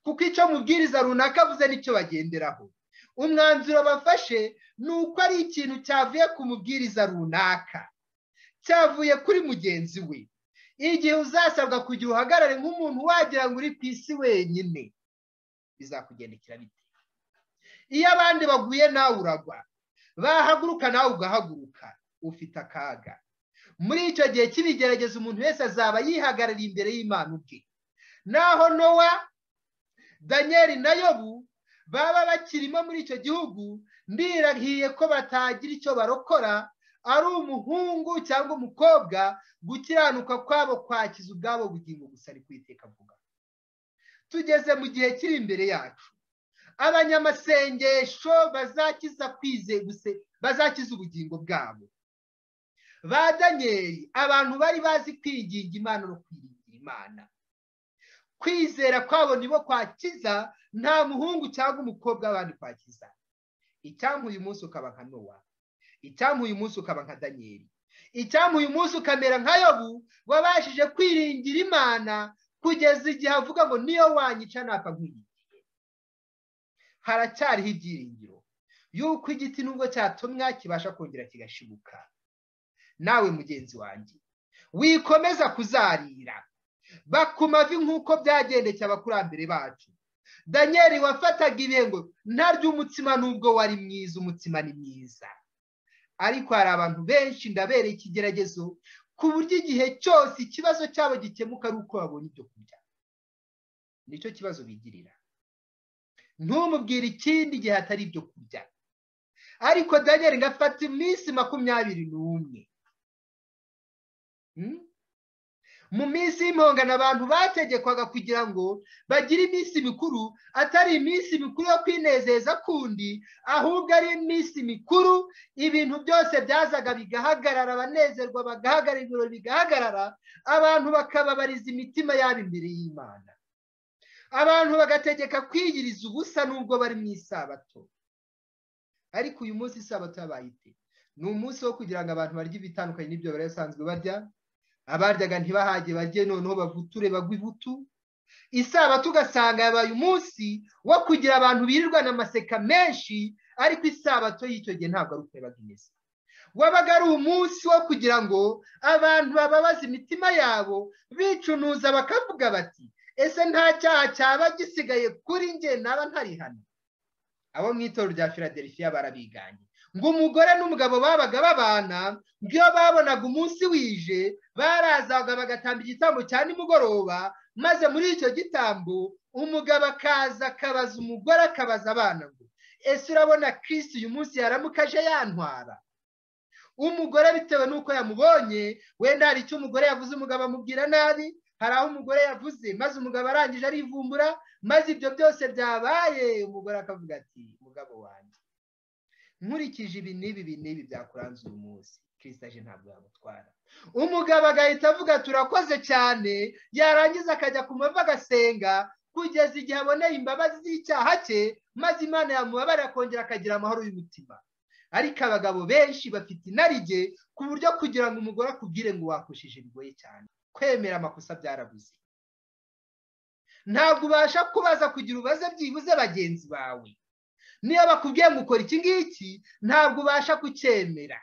kuko icyo mubwiriza runaka avuze n'icyo bagenderaho umwanzuro bafashe ni uko ari ikintu cyavuye ku mubwiriza runaka cyavuye kuri mugenzi we igihe uzasabwa kugira uhagarare nk'umuntu wagira ngo uri ku isi wenyine bizakugendekera bite iyo abandi baguye nawe uragwa bahaguruka nawe ugahaguruka ufite akaga muri icyo gihe cy'ibigeragezo umuntu wese azaba yihagarariye imbere y'imana ubwe naho nowa daniel na yobu baba bakirimo muri icyo gihugu mbirahiye ko batagira icyo barokora ari umuhungu cyangwa umukobwa gukiranuka kwabo kwakiza ubwabo bugingo gusa ari kwiteka avuga tugeze mu gihe kiri imbere yacu abanyamasengesho bazakiza kwizeguse bazakiza ubugingo bwabo ba daniyeli abantu bari bazi kwiginga imana no kwiringira imana kwizera kwabo nibo kwakiza nta muhungu cyangwa umukobwa abandi kwakiza icyampa uyu munsi ukaba nka nowa icyampa uyu munsi ukaba nka daniyeli icyampa uyu munsi ukamera nka yobu wabashije kwiringira imana kugeza igihe avuga ngo niyo wanyica ntapfa nk'uyigiye haracyariho ibyiringiro y'uko igiti nubwo cyatumwa kibasha kongera kigashibuka nawe mugenzi wanjye wikomeza kuzarira bakumavi nk'uko byagendekeye abakurambere bacu daniyeli wafataga ibihe ngo ntarya umutsima nubwo wari mwiza umutsima ni mwiza ariko hari abantu benshi ndabereye ikigeragezo ku buryo igihe cyose ikibazo cyabo gikemuka ari uko babonye ibyo kurya nicyo kibazo bigirira ntumubwire ikindi gihe hatari ibyo kurya ariko daniel ngafata iminsi makumyabiri n'umwe mu minsi y'impongano abantu bategekwaga kugira ngo bagire iminsi mikuru atari iminsi mikuru yo kwinezeza kundi ahubwo ari iminsi mikuru ibintu byose byazaga bigahagarara abanezerwa bagahagarara ibirori bigahagarara abantu bakababariza imitima yabo imbere y'imana abantu bagategeka kwiyiriza ubusa nubwo bari mu isabato ariko uyu munsi isabato yabaye ite ni umunsi wo kugira ngo abantu barye ibitandukanye n'ibyo bari basanzwe barya abaryaga ntibahage barye noneho bavuture bagwe ibutu isabato ugasanga yabaye umunsi wo kugira abantu birirwana amaseka menshi ariko isabato y'icyo gihe ntabwo ari uko yabaga imeze wabaga ari umunsi wo kugira ngo abantu bababaze imitima yabo bicunuza bakavuga bati ese nta cyaha cyaba gisigaye kuri njye naba ntarihana abo mu itorero rya filadelfiya barabiganye ngo umugore n'umugabo babaga babana ngo iyo babonaga umunsi wije barazaga bagatamba igitambo cya nimugoroba maze muri icyo gitambo umugabo akaza akabaza umugore akabaza abana ngo ese urabona kirisi uyu munsi yaramukaje yantwara umugore bitewe n'uko yamubonye wenda hari icyo umugore yavuze umugabo amubwira nabi hari aho umugore yavuze maze umugabo arangije arivumbura maze ibyo byose byabaye umugore akavuga ati mugabo wanjye nkurikije ibi n'ibi ibi n'ibi byakuranze uyu munsi kirisitaje ntabwo yamutwara umugabo agahita avuga turakoze cyane yarangiza akajya ku mavi agasenga kugeza igihe aboneye imbabazi z'icyaha cye maze imana yamubabarira akongera akagira amahoro y'umutima ariko abagabo benshi bafite inarijye ku buryo kugira ngo umugore akubwire ngo wakoshije bigoye cyane kwemera amakosa byarabuze ntabwo ubasha kubaza kugira ubaze byibuze bagenzi bawe niyo bakubwiye ngo ukora iki ngiki ntabwo ubasha kucyemera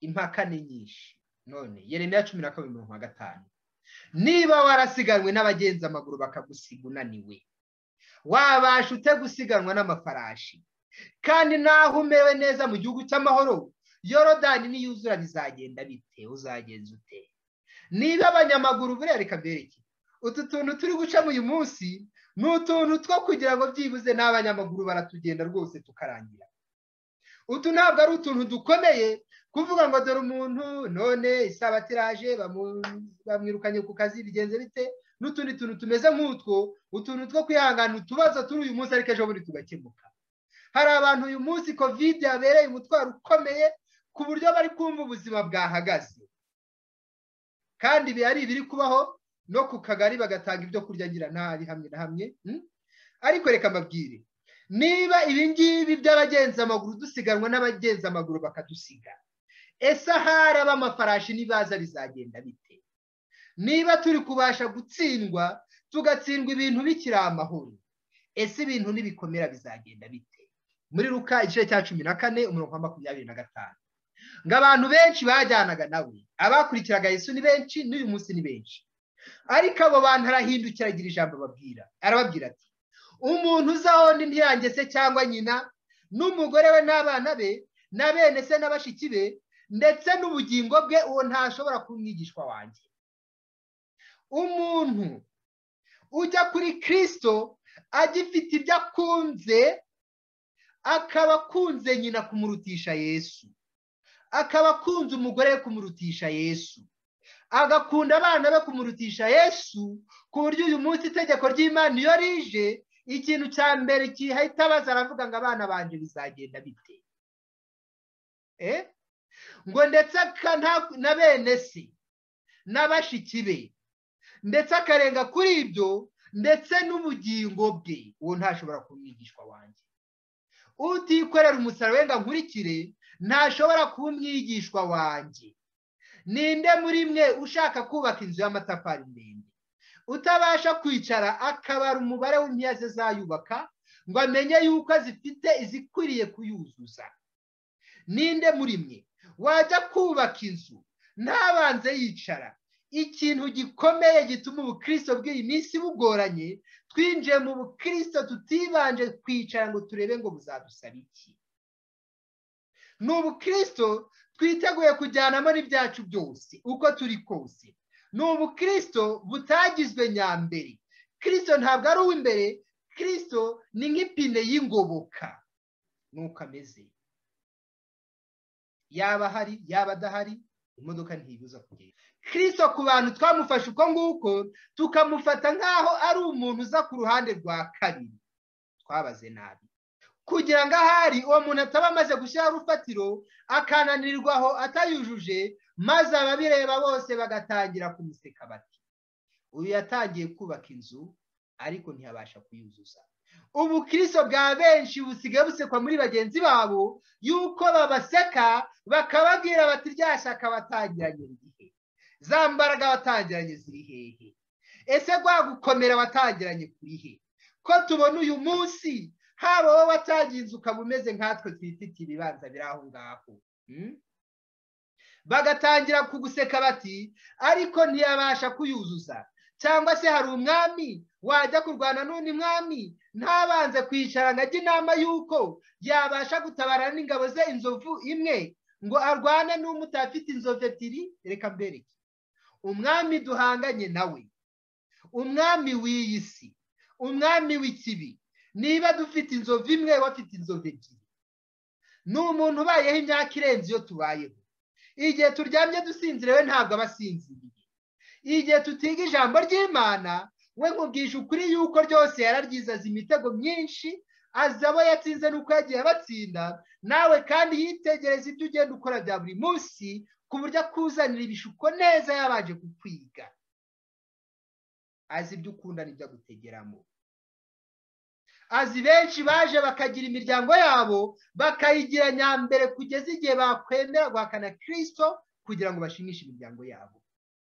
impaka ni nyinshi none yeremera cumi na kabiri mirongo gatanu niba warasiganwe n'abagenzi amaguru bakagusiga unaniwe wabasha ute gusiganwa n'amafarashi kandi naho umewe neza mu gihugu cy'amahoro yorodani niyuzura bizagenda bite uzagenza ute niba abanyamaguru buriya reka mbereke utu tuntu turi gucamo uyu munsi ni utuntu two kugira ngo byibuze n'abanyamaguru baratugenda rwose tukarangira utu ntabwo ari utuntu dukomeye kuvuga ngo dore umuntu none isabato iraje bamwirukanye ku kazi bigenze bite n'utundi tuntu tumeze nk'utwo utuntu two kwihangana utubazo turi uyu munsi ariko ejo bundi tugakemuka hari abantu uyu munsi kovide yabereye umutwaro ukomeye ku buryo bari kumva ubuzima bwahagaze kandi ibi ari ibiri kubaho no ku kagari bagatanga ibyo kurya ngira nabi hamwe na hamwe ariko reka mbabwire niba ibingibi by'abagenza amaguru dusiganwa n'abagenza amaguru bakadusiga ese ahari ab'amafarashi n'ibaza bizagenda bite niba turi kubasha gutsindwa tugatsindwa ibintu bikiri amahoro ese ibintu n'ibikomera bizagenda bite muri ruka igice cya cumi na kane umurongo wa makumyabiri na gatanu ngo abantu benshi bajyanaga nawe abakurikiraga Yesu ni benshi n'uyu munsi ni benshi ariko abo bantu arahindukira agira ijambo babwira arababwira ati umuntu uzaho ntiyange se cyangwa nyina n'umugore we n'abana be na bene se na bashiki be ndetse n'ubugingo bwe uwo ntashobora kuba umwigishwa wanjye umuntu ujya kuri kirisito agifite ibyo akunze akaba akunze nyina kumurutisha yesu akaba akunze umugore we kumurutisha yesu agakunda abana be kumurutisha yesu ku buryo uyu munsi itegeko ry'imana iyo rije ikintu cya mbere gihita abaza aravuga ngo abana banjye bizagenda bite ngo ndetse na bene se na bashiki be ndetse akarenga kuri ibyo ndetse n'ubugingo bwe uwo ntashobora kumwigishwa wanjye utikorera umusaruro wenda nkurikire ntashobora kuba umwigishwa wanjye ninde muri mwe ushaka kubaka inzu y'amatafari ndende utabasha kwicara akabara umubare w'impiyaze zayubaka ngo amenye yuko zifite izikwiriye kuyuzuza ninde muri mwe wajya kubaka inzu ntabanze yicara ikintu gikomeye gituma ubukristo bw'iyi minsi bugoranye twinjiye mu bukristo tutibanje kwicara ngo turebe ngo buzadusaba iki ni ubukristo twiteguye kujyanamo n'ibyacu byose uko turi kose ni ubukristo butagizwe nyambere kirisito ntabwo ari uw'imbere kirisito ni nk'ipine y'ingoboka nuko ameze yaba ahari yaba adahari imodoka ntiyibuza kugenda kirisito ku bantu twamufashe uko nguko tukamufata nk'aho ari umuntu uza ku ruhande rwa kabiri twabaze nabi kugira ngo ahari uwo muntu ataba amaze gushyiraho urufatiro akananirwa aho atayujuje maze ababireba bose bagatangira kumuseka bati uyu yatangiye kubaka inzu ariko ntiyabasha kuyuzuza ubu kirisito bwa benshi busigaye busekwa muri bagenzi babo yuko babaseka bakababwira bati rya shyaka batangiranye igihe za mbaraga watangiranye ziri hehe ese rwa gukomera watangiranye kuri he ko tubona uyu munsi haba wowe watagiye inzu ukaba umeze nkatwe twifitiye ibibanza biri aho ngaho bagatangira kuguseka bati ariko ntiyabasha kuyuzuza cyangwa se hari umwami wajya kurwana n'undi mwami ntabanze kwicara ngo ajye inama y'uko yabasha gutabara n'ingabo ze inzovu imwe ngo arwane n'umutafite inzovu ebyiri reka mbereke umwami duhanganye nawe umwami w'iyi si umwami w'ikibi niba dufite inzovu imwe wafite inzovu ebyiri ni umuntu ubayeho imyaka irenze iyo tubayeho igihe turyamye dusinzirewe ntabwo aba asinziriye igihe tutiga ijambo ry'imana we nkubwisha ukuri yuko ryose yararyiza azi imitego myinshi azi abo yatsinze n'uko yagiye abatsinda nawe kandi yitegereza ibyo ugenda ukora bya buri munsi ku buryo akuzanira ibishuko neza yabanje kukwiga azi ibyo ukunda n'ibyo agutegeramo azi benshi baje bakagira imiryango yabo bakayigira nyambere kugeza igihe bakwemera guhakana kirisito kugira ngo bashimishe imiryango yabo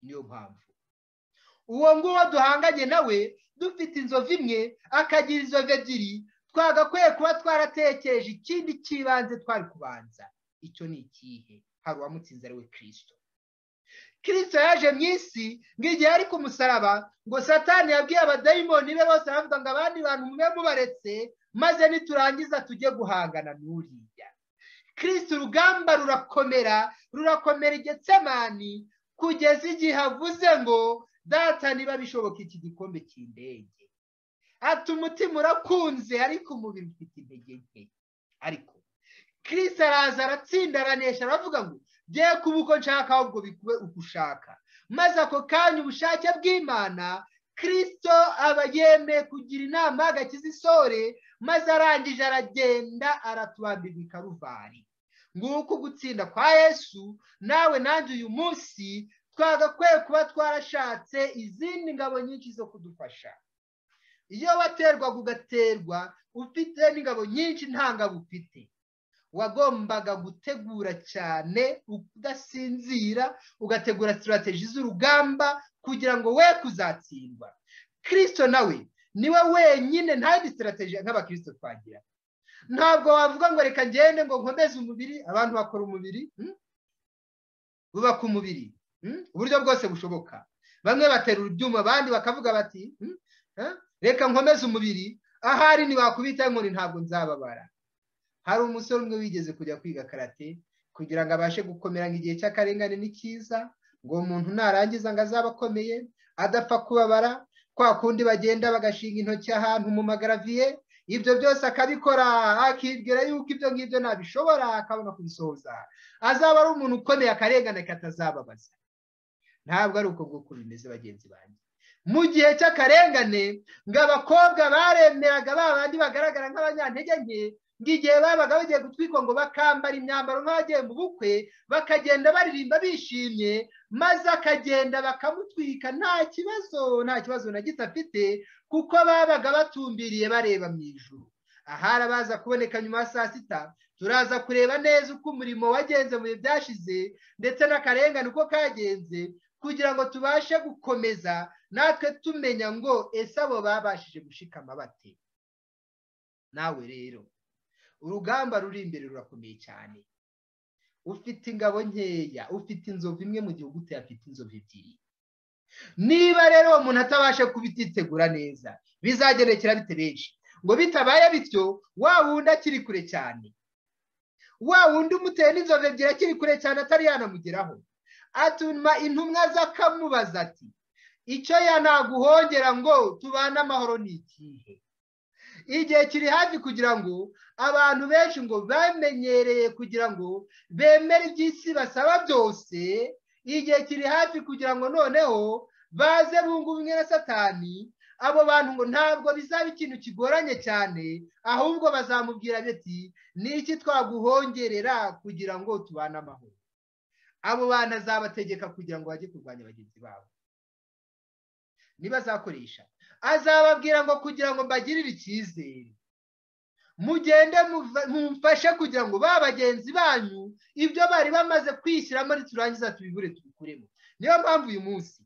niyo mpamvu uwo nguwo duhanganye nawe dufite inzovu imwe akagira inzovu ebyiri twagakwiye kuba twaratekereje ikindi cy'ibanze twari kubanza icyo ni ikihe hari uwamutsinze ari we kirisito kirisito yaje mu isi ngo igihe ari ku musaraba ngo satani yabwiye abadayimoni be bose baravuga ngo abandi bantu mube mubaretse maze niturangiza tujye guhangana n'uriya kirisito urugamba rurakomera rurakomera igetsemani kugeza igihe avuze ngo data niba bishoboka iki gikombe cy'indege ati umutima urakunze ariko umubiri ufite intege nke ariko kirisito araza aratsinda aranesha aravuga ngo bye kuba uko nshaka ahubwo bikube uko ushaka maze ako kanya ubushake bw'imana kirisito aba yemeye kugira inama agakiza isore maze arangije aragenda aratubambirwa ikaruvari nguko gutsinda kwa yesu nawe nanjye uyu munsi twagakwiye kuba twarashatse izindi ngabo nyinshi zo kudufasha iyo waterwaga ugaterwa ufite n'ingabo nyinshi nta ngabo ufite wagombaga gutegura cyane udasinzira ugategura sitirateji z'urugamba kugira ngo we kuzatsindwa kirisito nawe niwe wenyine nta yindi sitirateji nk'abakirisito twagira ntabwo wavuga ngo reka ngende ngo nkomeze umubiri abantu bakora umubiri bubaka umubiri uburyo bwose bushoboka bamwe baterura ibyuma abandi bakavuga bati reka nkomeze umubiri ahari ntiwakubita inkoni ntabwo nzababara hari umusore umwe wigeze kujya kwiga karate kugira ngo abashe gukomera ngo igihe cy'akarengane ni cyiza ngo umuntu narangiza ngo azabe akomeye adapfa kubabara kwa kundi bagenda bagashinga intoki ahantu mu magaraviye ibyo byose akabikora akibwira yuko ibyo ngibyo ntabishobora akabona kubisohoza azaba ari umuntu ukomeye akarengane katazababaza ntabwo ari uko bwoko bimeze bagenzi banjye mu gihe cy'akarengane ngo abakobwa baremeraga ba bandi bagaragara nk'abanyantege nke ngo igihe babaga bagiye gutwikwa ngo bakambara imyambaro nk'abagiye mu bukwe bakagenda baririmba bishimye maze akagenda bakamutwika nta kibazo nta kibazo na gito afite kuko babaga batumbiriye bareba mu ijuru ahari abaza kuboneka nyuma ya saa sita turaza kureba neza uko umurimo wagenze mu bihe byashize ndetse n'akarengane uko kagenze kugira ngo tubashe gukomeza natwe tumenya ngo ese abo babashije gushikama bate nawe rero urugamba ruri imbere rurakomeye cyane ufite ingabo nkeya ufite inzovu imwe mu gihugu uteye afite inzovu ebyiri niba rero uwo muntu atabasha kubyitegura neza bizagerekera bite benshi ngo bitabaye bityo wa wundi akiri kure cyane wa wundi umuteye n'inzovu ebyiri akiri kure cyane atari yanamugeraho atuma intumwa z'akamubaza ati icyo yanaguhongera ngo tubane amahoro ni ikihe igihe kiri hafi kugira ngo abantu benshi ngo bamenyereye kugira ngo bemere iby'isi basaba byose igihe kiri hafi kugira ngo noneho baze bunga ubumwe na satani abo bantu ngo ntabwo bizaba ikintu kigoranye cyane ahubwo bazamubwira bati ni iki twaguhongerera kugira ngo tubane amahoro abo bantu azabategeka kugira ngo bajye kurwanya bagenzi babo ntibazakoresha azababwira ngo kugira ngo mbagirire icyizere mugende mumfashe kugira ngo ba bagenzi banyu ibyo bari bamaze kwishyiramo niturangiza tubibure tubikuremo niyo mpamvu uyu munsi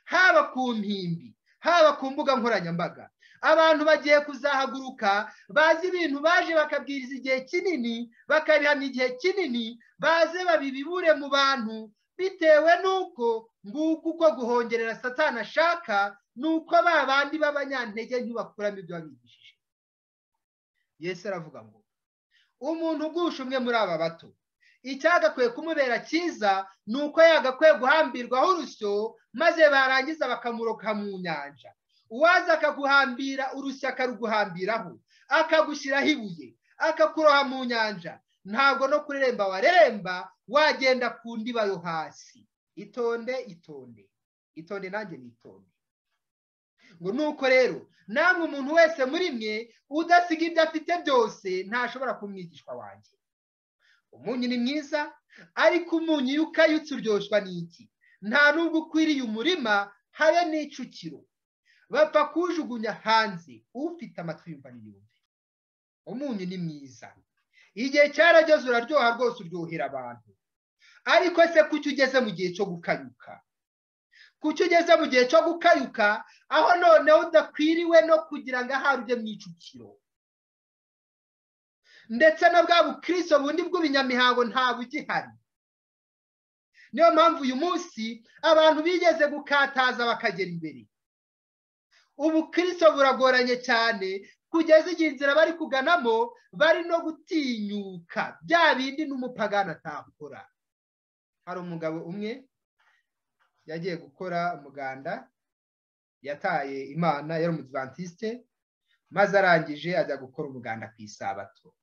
haba ku mpimbi haba ku mbuga nkoranyambaga abantu bagiye kuzahaguruka bazi ibintu baje bakabwiriza igihe kinini bakabihamya igihe kinini baze babibibure mu bantu bitewe n'uko nguko uko guhongerera satana ashaka ni uko ba bandi b'abanyantege ntibakuramo ibyo babigishije yesu aravuga ngo umuntu ugusha umwe muri aba bato icyagakwiye kumubera cyiza ni uko yagakwiye guhambirwaho urusyo maze barangiza bakamuroka mu nyanja uwaza akaguhambira urusyo akaruguhambiraho akagushyiraho ibuye akakuroha mu nyanja ntabwo no kureremba wareremba wagenda ku ndiba yo hasi itonde itonde itonde nanjye ni itonde ngo nuko rero namwe umuntu wese muri mwe udasiga ibyo afite byose ntashobora kumwigishwa wanjye umunyu ni mwiza ariko umunyu iyo ukayutse uryoshwa n'iki nta nubwo ukwiriye umurima habe n'icukiro bapfa kuwujugunya hanze ufite amatwi yumva n'iyumve umunyu ni mwiza igihe cyarageze uraryoha rwose uryohera abantu ariko se kuki ugeze mu gihe cyo gukanyuka kuki ugeze mu gihe cyo gukayuka aho noneho udakwiriwe no kugira ngo ahari ujye mu icukiro ndetse na bwa bukristo bundi bw'ubinyamihango ntabugihari niyo mpamvu uyu munsi abantu bigeze gukataza bakagera imbere ubukristo buragoranye cyane kugeza igihe inzira bari kuganamo bari no gutinyuka bya bindi n'umupagani atakora hari umugabo umwe yagiye gukora umuganda yataye imana yari umudivantiste maze arangije ajya gukora umuganda ku isabato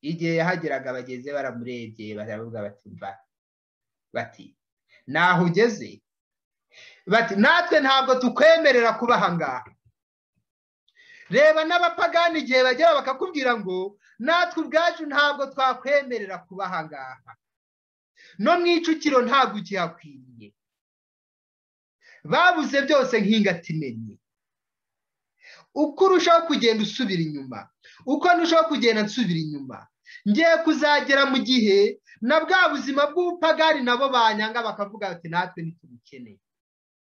igihe yahageraga bageze baramurebye baravuga bati mva bati naho ugeze bati natwe ntabwo tukwemerera kuba aha ngaha reba n'abapagani igihe bagera bakakubwira ngo natwe ubwacu ntabwo twakwemerera kuba aha ngaha no mu icukiro ntabwo ukihakwiriye babuze byose nk'ingati imenye uko urushaho kugenda usubira inyuma uko ndushaho kugenda nsubira inyuma ngiye kuzagera mu gihe na bwa buzima bw'ubupagari nabo banyanga bakavuga bati natwe ntitubukeneye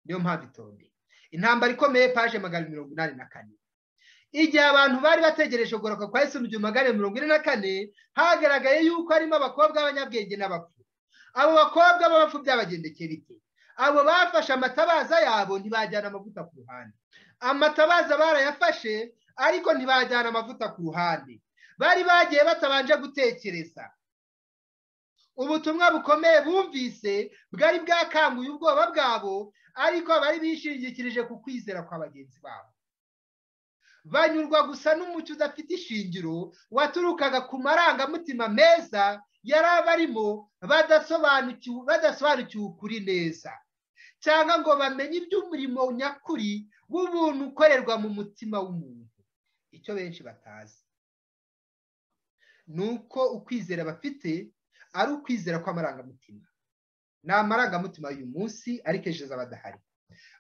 niyo mpamvu itonde intambara ikomeye paje magana mirongo inani na kane igihe abantu bari bategereje kugoroka kwa Yesu mu gihumbi magana mirongo ine na kane hagaragaye yuko harimo abakobwa b'abanyabwenge n'abapfu abo bakobwa b'abapfu byabagendekeye bike abo bafashe amatabaza yabo ntibajyana amavuta ku ruhande amatabaza barayafashe ariko ntibajyana amavuta ku ruhande bari bagiye batabanje gutekereza ubutumwa bukomeye bumvise bwari bwakanguye ubwoba bwabo ariko bari bishingikirije ku kwizera kwa bagenzi babo banyurwa gusa n'umucyo udafite ishingiro waturukaga ku marangamutima meza yari abarimo badasobanukiwe ukuri neza cyangwa ngo bamenye iby'umurimo nyakuri w'ubuntu ukorerwa mu mutima w'umuntu icyo benshi batazi ni uko ukwizera bafite ari ukwizera kw'amarangamutima ni amarangamutima y'uyu munsi ariko ejo z'abadahari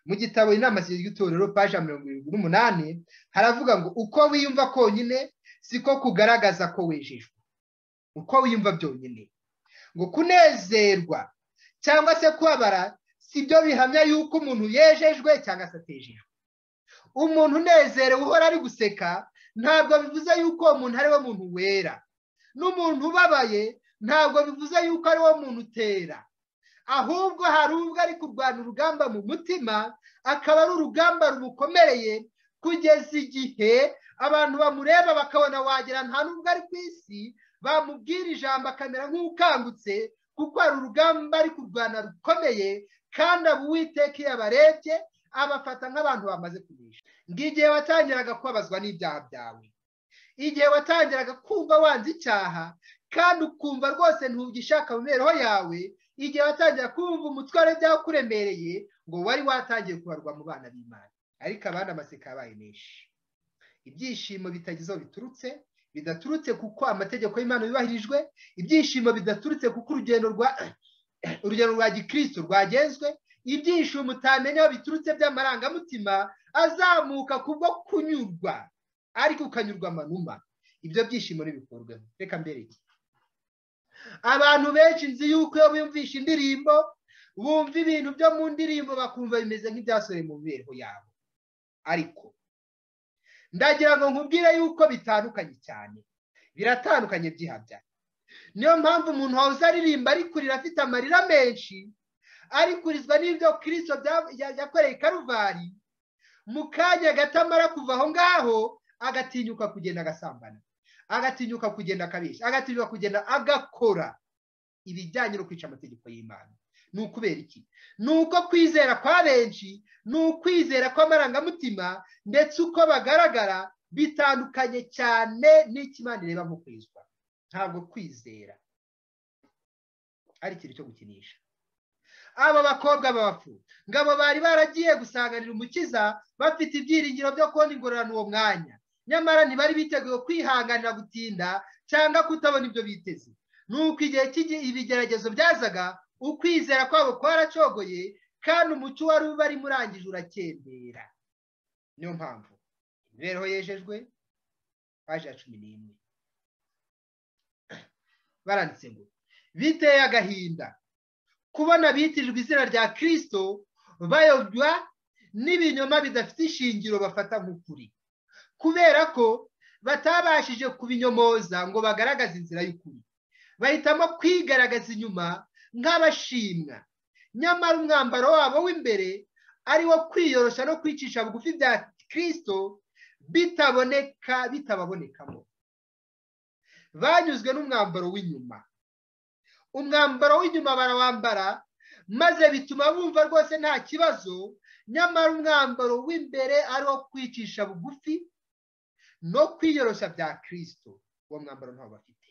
mu gitabo inama zigizwe itorero paje mirongo irindwi n'umunani haravuga ngo uko wiyumva konyine siko kugaragaza ko wejejwe uko wiyumva byonyine ngo kunezerwa cyangwa se kubabara si byo bihamya yuko umuntu yejejwe cyangwa se atejejwe umuntu unezerewe uhora ari guseka ntabwo bivuze yuko uwo muntu ari we muntu wera n'umuntu ubabaye ntabwo bivuze yuko ari wo muntu utera ahubwo hari ubwo ari kurwana urugamba mu mutima akaba ari urugamba rumukomereye kugeza igihe abantu bamureba bakabona wagira nta n'ubwo ari ku isi bamubwira ijambo akamera nk'ukangutse kuko hari urugamba ari kurwana rukomeye kandi abo uwiteka iyo abarebye abafata nk'abantu bamaze kugurisha ngo igihe watangiraga kubabazwa n'ibyaha byawe igihe watangiraga kumva wanze icyaha kandi ukumva rwose ntugishaka mu mibereho yawe igihe watangira kumva umutwaro byawukuremereye ngo wari watangiye kubarwa mu bana b'imana ariko abandi amaseka yabaye menshi ibyishimo bitagize aho biturutse bidaturutse kuko amategeko y'imana yubahirijwe ibyishimo bidaturutse kuko urugendo rwa urugendo rwa gikristo rwagenzwe ibyishimo utamenya aho biturutse by'amarangamutima azamuka kubwo kunyurwa ariko ukanyurwa amanuma ibyo byishimo ntibikurweho reka mbereke abantu benshi nzi yuko iyo bumvisha indirimbo bumva ibintu byo mu ndirimbo bakumva bimeze nk'ibyasohoye mu mibereho yabo ariko ndagira ngo nkubwire yuko bitandukanye cyane biratandukanye byihabya niyo mpamvu umuntu wahoze aririmba ari kurira afite amarira menshi ari kurizwa n'ibyo kirisito yakoreye karuvari mu kanya gatamara kuva aho ngaho agatinyuka kugenda agasambana agatinyuka kugenda akabeshya agatinyuka kugenda agakora ibijyanye no kwica amategeko y'imana ni ukubera iki ni uko kwizera kwa benshi ni ukwizera kw'amarangamutima ndetse uko bagaragara bitandukanye cyane n'ikimana ireba mu kwizwa ntabwo kwizera ari ikintu cyo gukinisha aba bakobwa b'abapfu ngo abo bari baragiye gusanganira umukiza bafite ibyiringiro byo kubona ingororano uwo mwanya nyamara ntibari biteguye kwihanganira gutinda cyangwa kutabona ibyo biteze ni uko igihe ibigeragezo byazaga ukwizera kwabo kwaracogoye kandi umuco wari ubari murangije urakendera niyo mpamvu imibereho yejejwe paji ya cumi n'imwe baranditse ngo biteye agahinda kubona bitirijwe izina rya kirisito bayobwa n'ibinyoma bidafite ishingiro bafata nk'ukuri kubera ko batabashije kubinyomoza ngo bagaragaze inzira y'ukuri bahitamo kwigaragaza inyuma nk'abashimwa nyamara umwambaro wabo w'imbere ari wo kwiyoroshya no kwicisha bugufi bya kirisito bitaboneka bitababonekamo banyuzwe n'umwambaro w'inyuma umwambaro w'inyuma barawambara maze bituma bumva rwose nta kibazo nyamara umwambaro w'imbere ari wo kwicisha bugufi no kwiyoroshya bya kirisito uwo mwambaro ntawo bafite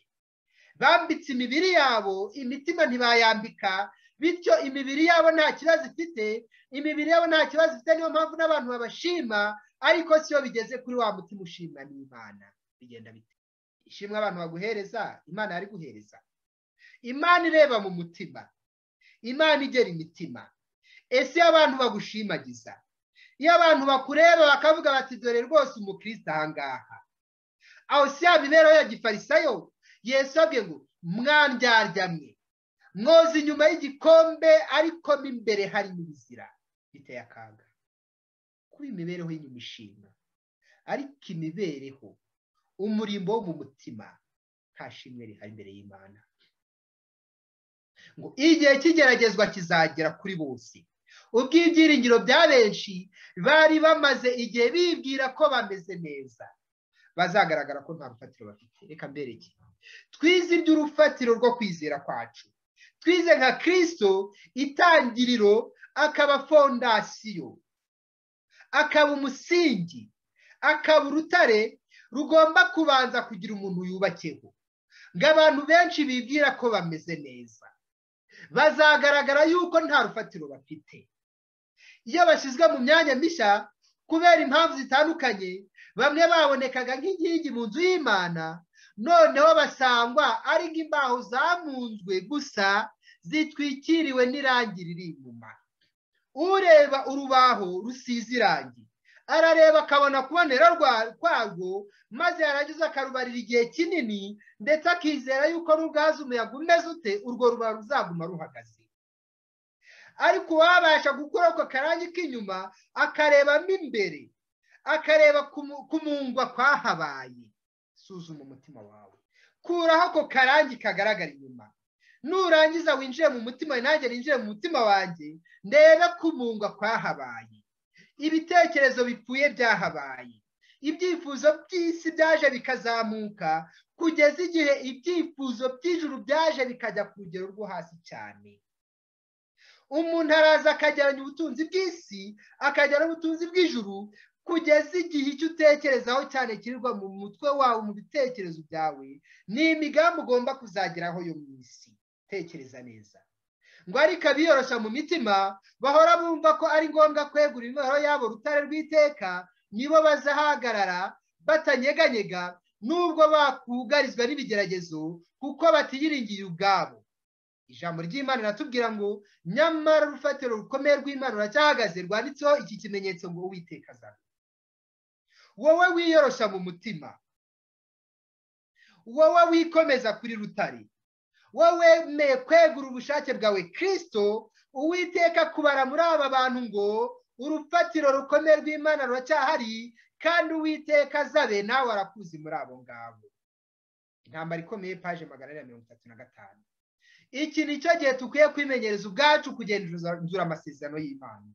bambitse imibiri yabo imitima ntibayambika bityo imibiri yabo nta kibazo ifite imibiri yabo nta kibazo ifite niyo mpamvu n'abantu babashima ariko siyo bigeze kuri wa mutima ushimwa n'imana bigenda bite ishimwe abantu baguhereza imana yari guhereza imana ireba mu mutima imana igera imitima ese iyo abantu bagushimagiza iyo abantu bakureba bakavuga bati dore rwose umukristo ahangaha aho si ya mibereho ya gifarisayo yesabwe ngo mwe mwoza inyuma y'igikombe ariko mo imbere harimo ibizira biteye akaga kuba imibereho y'inyuma ishinga ariko imibereho umurimbo wo mu mutima nta shimwe rihari imbere y'imana ngo igihe cy'igeragezwa kizagera kuri bose ubwo ibyiringiro bya benshi bari bamaze igihe bibwira ko bameze neza bazagaragara ko nta rufatiro bafite reka mbereke twize iby'urufatiro rwo kwizera kwacu twize nka kirisito itangiriro akaba fondasiyo akaba umusingi akaba urutare rugomba kubanza kugira umuntu yubakeho ngo abantu benshi bibwira ko bameze neza bazagaragara yuko nta rufatiro bafite iyo bashyizwe mu myanya mishya kubera impamvu zitandukanye bamwe babonekaga nk'inkingi mu nzu y'imana noneho basangwa ari imbaho zamunzwe gusa zitwikiriwe n'irangi riri inyuma ureba urubaho rusize irangi arareba akabona kubonera kwarwo maze yarangiza akarubarira igihe kinini ndetse akizera yuko n'ubwazo umuyaga umeze ute urwo rubaho ruzaguma ruhagaze ariko uwabasha gukora ako karangi k'inyuma akarebamo imbere akareba kumungwa kwahabaye suzuma umutima wawe kuraho ako karangi kagaragara inyuma nurangiza winjire mu mutima nanjye ninjire mu mutima wanjye ndebe kumungwa kwahabaye ibitekerezo bipfuye byahabaye ibyifuzo by'isi byaje bikazamuka kugeza igihe ibyifuzo by'ijuru byaje bikajya ku rugero rwo hasi cyane umuntu araza akageranya ubutunzi bw'isi akajyana ubutunzi bw'ijuru kugeza igihe icyo utekerezaho cyane kirirwa mu mutwe wawe mu bitekerezo byawe ni imigambi ugomba kuzageraho yo mu isi tekereza neza ngo ariko abiyoroshya mu mitima bahora bumva ko ari ngombwa kwegura intwaro yabo urutare rw'iteka nibo bazahagarara batanyeganyega nubwo bakugarizwa n'ibigeragezo kuko batiyiringiye ubwabo ijambo ry'imana riratubwira ngo nyamara urufatiro rukomeye rw'imana ruracyahagaze rwanditseho iki kimenyetso ngo uwiteka azana wowe wiyoroshya mu mutima wowe wikomeza kuri rutare wowe wemeye kwegura ubushake bwawe kirisito uwiteka kubara muri aba bantu ngo urufatiro rukomeye rw'imana ruracyahari kandi uwiteka azabe nawe arakuzi muri abo ngabo intambara ikomeye paje magana ane na mirongo itatu na gatanu iki ni cyo gihe dukwiye kwimenyereza ubwacu kugenzura amasezerano y'imana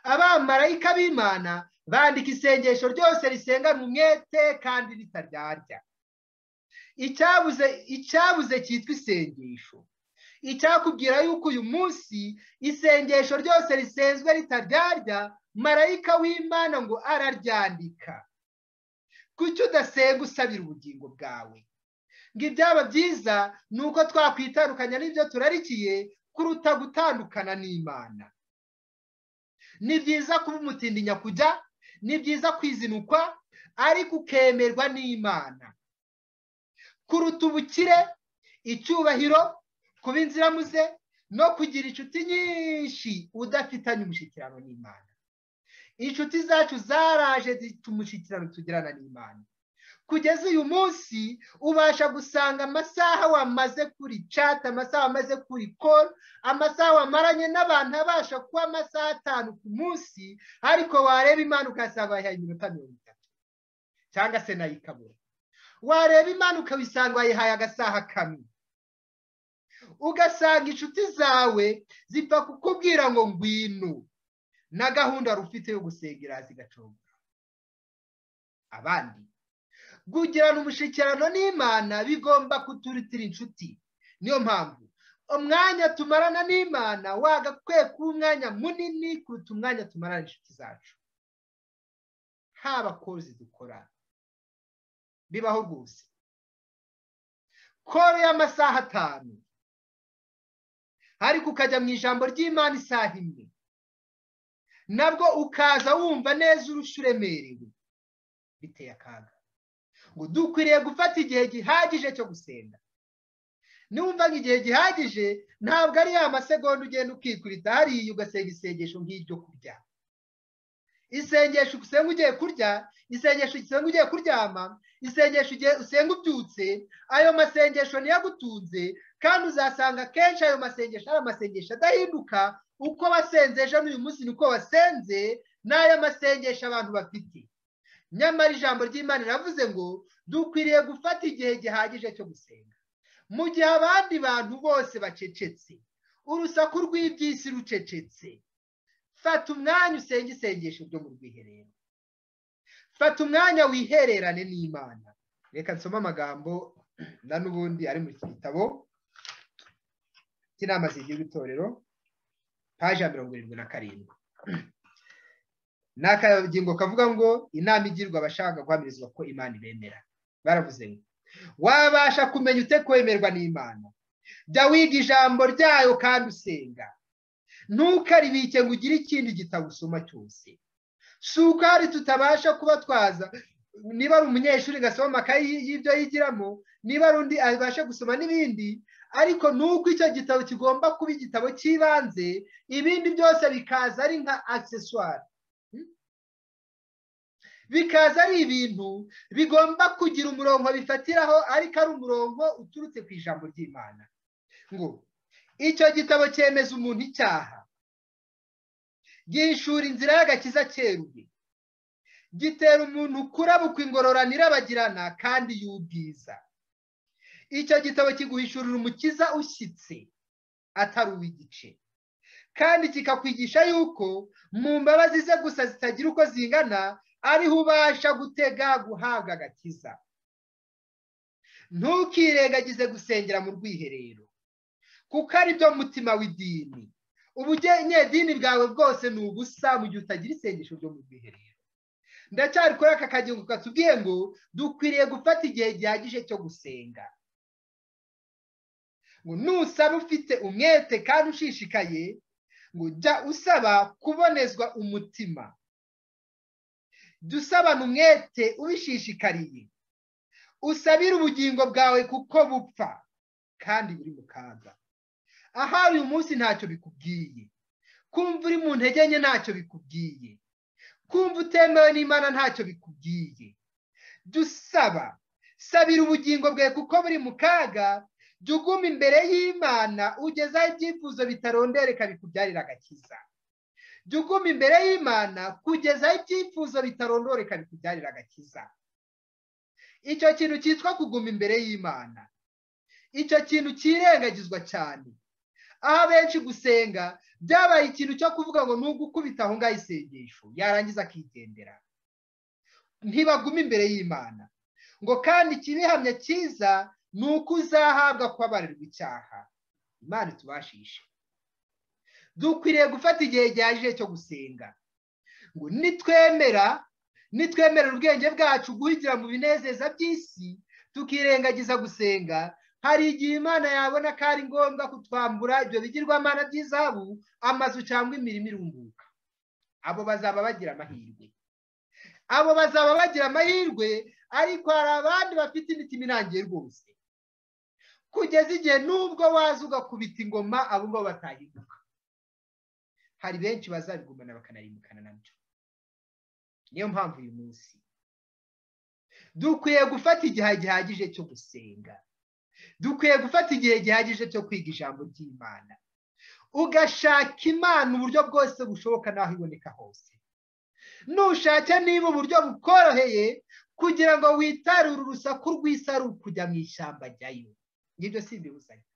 abamarayika b'imana bandika isengesho ryose risengana umwete kandi ritaryarya icyabuze icyabuze cyitwa isengesho icyakubwira yuko uyu munsi isengesho ryose risenzwe ritaryarya marayika w'imana ngo araryandika kuki udasenga usabira ubugingo bwawe ngo ibyaba byiza ni uko twakwitandukanya n'ibyo turarikiye kuruta gutandukana n'imana ni byiza kuba umutindi nyakujya ni byiza kwizinukwa ariko ukemerwa n'imana kuruta ubukire icyubahiro kuba inziramuze no kugira inshuti nyinshi udafitanye umushyikirano n'imana inshuti zacu zaraje zita umushyikirano tugirana n'imana kugeza uyu munsi ubasha gusanga amasaha wamaze kuri chat amasaha wamaze kuri call amasaha wamaranye n'abantu abasha kuba amasaha atanu ku munsi ariko wareba imana ugasanga wayihaye iminota mirongo itatu cyangwa se nayo ikabura wareba imana ukabisanga wayihaye agasaha kamwe ugasanga inshuti zawe zipfa kukubwira ngo ngwino na gahunda wari ufite yo gusengera zigaconga abandi kugirana umushyikirano n'imana bigomba kuturutira inshuti niyo mpamvu umwanya tumarana n'imana wagakwiye kuba umwanya munini kuruta umwanya tumarana inshuti zacu haba kozi dukora bibaho rwose koro y'amasaha atanu ariko ukajya mu ijambo ry'imana isaha imwe nabwo ukaza wumva neza urusha uremerewe biteye akaga ngo dukwiriye gufata igihe gihagije cyo gusenga niwumva igihe gihagije ntabwo ari ya masegonda ugenda ukikubita hariya ugasenga isengesho nk'iryo kurya isengesho usenga ugiye kurya isengesho usenga ugiye kuryama isengesho usenga ubyutse ayo masengesho niyo agutunze kandi uzasanga akenshi ayo masengesho ari amasengesho adahinduka uko wasenze ejo n'uyu munsi ni uko wasenze n'aya masengesho abantu bafite nyamara ijambo ry'imana riravuze ngo dukwiriye gufata igihe gihagije cyo gusenga mu gihe abandi bantu bose bacecetse urusaku rw'iby'isi rucecetse fata umwanya usenge isengesho ryo mu rwiherero fata umwanya wihererane n'imana reka nsome amagambo na n'ubundi ari mu iki gitabo cy'inama zigize itorero paje ya mirongo irindwi na karindwi ni akagingo kavuga ngo inama igirwa abashaka guhamirizwa ko imana ibemera baravuze ngo wabasha kumenya ute kwemerwa n'imana jya wiga ijambo ryayo kandi usenga ntukaribike ngo ugire ikindi gitabo usoma cyose si uko hari tutabasha kuba twaza niba ari umunyeshuri gasoma amakayi y'ibyo yigiramo niba ari undi abasha gusoma n'ibindi ariko nuko icyo gitabo kigomba kuba igitabo cy'ibanze ibindi byose bikaza ari nka accessoire bikaza ari ibintu bigomba kugira umurongo bifatiraho ariko ari umurongo uturutse ku ijambo ry'imana ngo icyo gitabo cyemeza umuntu icyaha gishura inzira y'agakiza cyeruye gitera umuntu kurabuka ingororano irabagirana kandi y'ubwiza icyo gitabo kiguhishurira umukiza ushyitse atari uw'igice kandi kikakwigisha yuko mu mbabazi ze gusa zitagira uko zingana ariho ubasha gutega guhabwa agakiza ntukirengagize gusengera mu rwiherero kuko ari byo mutima w'idini ubugenyedini bwawe bwose ni ubusa mu gihe utagira isengesho ryo mu rwiherero ndacyari kuri aka kagingo katubwiye ngo dukwiriye gufata igihe gihagije cyo gusenga ngo nusaba ufite umwete kandi ushishikaye ngo jya usaba kubonezwa umutima jya usabana umwete ubishishikariye usabire ubugingo bwawe kuko bupfa kandi buri mu kaga ahari uyu munsi ntacyo bikubwiye kumva uri mu ntege nke ntacyo bikubwiye kumva utemewe n'imana ntacyo bikubwiye jya usaba sabira ubugingo bwawe kuko buri mu kaga jya uguma imbere y'imana ugezaho ibyifuzo bitarondereka bikubyarira agakiza jya uguma imbere y'imana kugezaho ibyifuzo bitarondoreka bikubyarira agakiza icyo kintu cyitwa kuguma imbere y'imana icyo kintu kirengagizwa cyane aho abenshi gusenga byabaye ikintu cyo kuvuga ngo nubwo ukubita aho ngaho isengesho yarangiza akigendera ntibagume imbere y'imana ngo kandi ikibihamya cyiza ni uko uzahabwa kubabarirwa icyaha imana itubashishe dukwiriye gufata igihe gihagije cyo gusenga ngo nitwemera nitwemerera ubwenge bwacu guhigira mu binezeza by'isi tukirengagiza gusenga hari igihe imana yabona ko ari ngombwa kutwambura ibyo bigirwamana by'izahabu amazu cyangwa imirimo irunguka abo bazaba bagira amahirwe abo bazaba bagira amahirwe ariko hari abandi bafite imitima irangiye rwose kugeza igihe n'ubwo waza ugakubita ingoma abo ngabo batahinduka hari benshi bazabigumana bakanarimbukana nabyo niyo mpamvu uyu munsi dukwiye gufata igihe gihagije cyo gusenga dukwiye gufata igihe gihagije cyo kwiga ijambo ry'imana ugashaka imana uburyo bwose bushoboka n'aho iboneka hose nushake niba uburyo bukoroheye kugira ngo witarure urusaku rw'isaru kujya mu ishyamba jyayo ngibyo si ibibuzanye